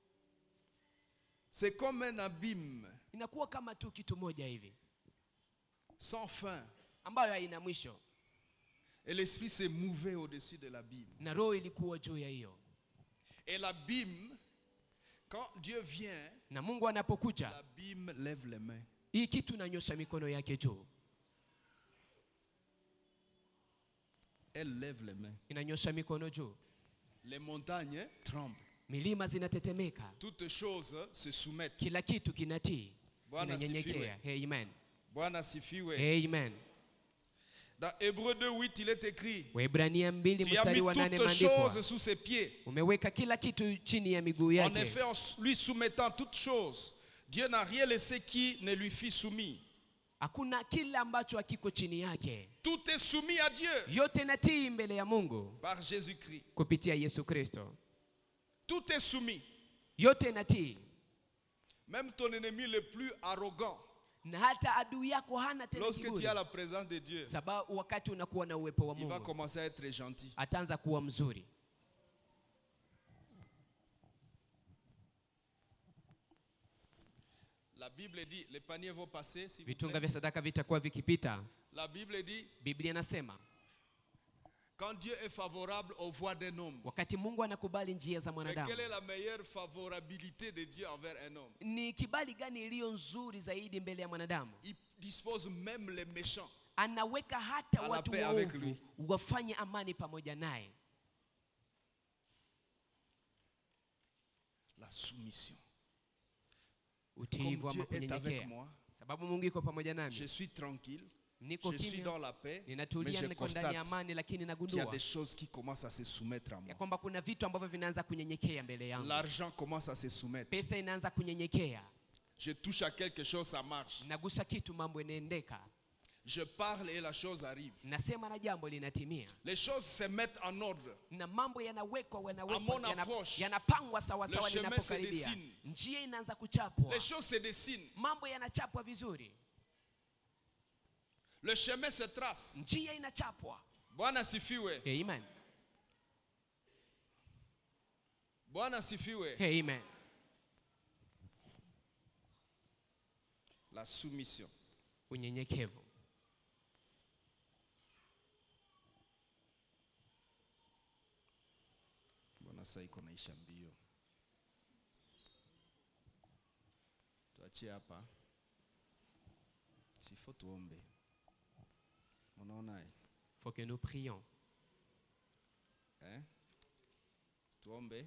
C'est comme un abîme inakuwa kama tu kitu moja hivi sans fin. ambayo haina mwisho Et l'esprit s'est mouvé au-dessus de l'abîme. na roho ilikuwa juu ya hiyo Et l'abîme, quand Dieu vient, na mungu anapokuja l'abîme lève les mains. hii kitu inanyosha mikono yake juu Elle lève les mains. inanyosha mikono juu Les montagnes tremblent. milima zinatetemeka Toutes choses se soumettent. kila kitu kinatii Bwana kinanyenyekea amen Bwana sifiwe. amen Dans Hébreu 2.8, il est écrit waibrania mbili Tu as mstari mis wa nane toutes maandikwa choses sous ses pieds. umeweka kila kitu chini ya miguu En yake effet, en lui soumettant toutes choses, Dieu n'a rien laissé qui ne lui fît soumis. hakuna kile ambacho hakiko chini yake Tout est soumis à Dieu yote natii mbele ya mungu par Jésus-Christ. kupitia yesu kristo Tout est soumis. yote natii Même ton ennemi le plus arrogant, na hata adui yako hana tena lorsque tu kiburi as la présence de Dieu, sababu wakati unakuwa na uwepo wa il va mungu commencer à être gentil. ataanza kuwa mzuri La Bible dit, les paniers vont passer. s'il vous vitunga plaît. vya sadaka vitakuwa vikipita La Bible dit, biblia inasema quand Dieu est favorable aux voies d'un homme, wakati mungu anakubali njia za mais mwanadamu quelle est la meilleure favorabilité de Dieu envers un homme ni kibali gani iliyo nzuri zaidi mbele ya mwanadamu Il dispose même les méchants anaweka hata À la watu paix avec waovu lui. wafanye amani pamoja naye la soumission. utiivu Comme ama Dieu est avec kunyenyekea moi, sababu mungu iko pamoja je nami suis tranquille, niko je suis kimya dans la paix, mais ninatulia je niko ndani ya constate amani lakini qu'il y a nagundua des choses qui commencent à se soumettre à ya moi. kwamba kuna vitu ambavyo vinaanza kunyenyekea mbele yangu L'argent commence à se soumettre. pesa inaanza kunyenyekea Je touche à quelque chose, ça marche. nagusa kitu mambo inaendeka Je parle et la chose arrive. nasema na jambo linatimia Les choses se mettent en ordre. na mambo yanawekwa À yanawekwa mon yana- approche, yanapangwa sawasawa le chemin se linapokaribia dessine. njia inaanza kuchapwa Les choses se dessinent. mambo yanachapwa vizuri Le chemin se trace. njia inachapwa Bwana sifiwe. amen Bwana sifiwe. amen La soumission. unyenyekevu Mbona saa iko naisha mbio? Tuachie hapa. Sifo tuombe. Unaona eh? faut que nous prions eh? Tuombe.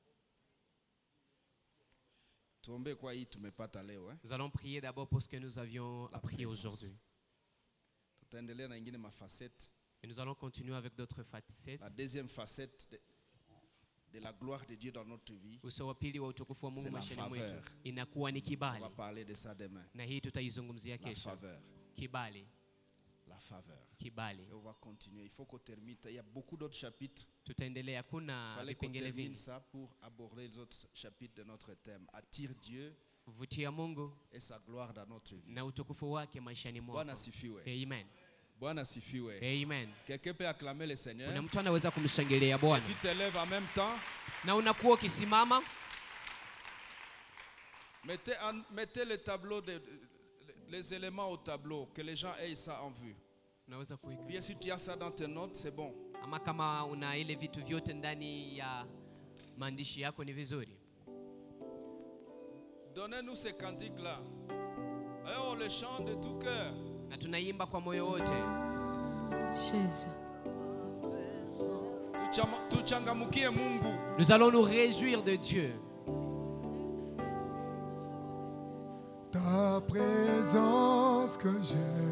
Tuombe kwa hii tumepata leo eh? nous allons prier d'abord pour ce que nous avions La appris présence. aujourd'hui Tutaendelea na ingine mafacette. et nous allons continuer avec d'autres facettes La deuxième facette de, de la gloire de Dieu dans notre vie. uso wa pili wa utukufu wa C'est mungu la maishani faveur. mwetu inakuwa ni On kibali va parler de ça demain. na hii tutaizungumzia La kesho faveur. kibali La faveur. kibali Et on va continuer. Il faut qu'on termine. Il y a beaucoup d'autres chapitres. tutaendelea Il kuna fallait qu'on vipengele termine vingi ça pour aborder les autres chapitres de notre thème. Attire Dieu kuvutia mungu et sa gloire dans notre vie. na utukufu wake maishani Bwana mwako sifiwe. amen Bwana sifiwe. amen Quelqu'un peut acclamer le kuna Seigneur. mtu anaweza kumshangilia bwana Tu te lèves en même temps. na unakuwa ukisimama Mettez, en- mettez le tableau, de, les éléments au tableau, que les gens aient ça en vue. unaweza kuweka Bien si tu as ça dans tes notes, c'est bon. ama kama una ile vitu vyote ndani ya maandishi yako ni vizuri Donnez-nous ces cantiques-là. Et on les chante de tout cœur. na tunaimba kwa moyo wote Jésus. Tuchama- Tuchangamukie Mungu. nous allons nous réjouir de Dieu ta présence que j'ai.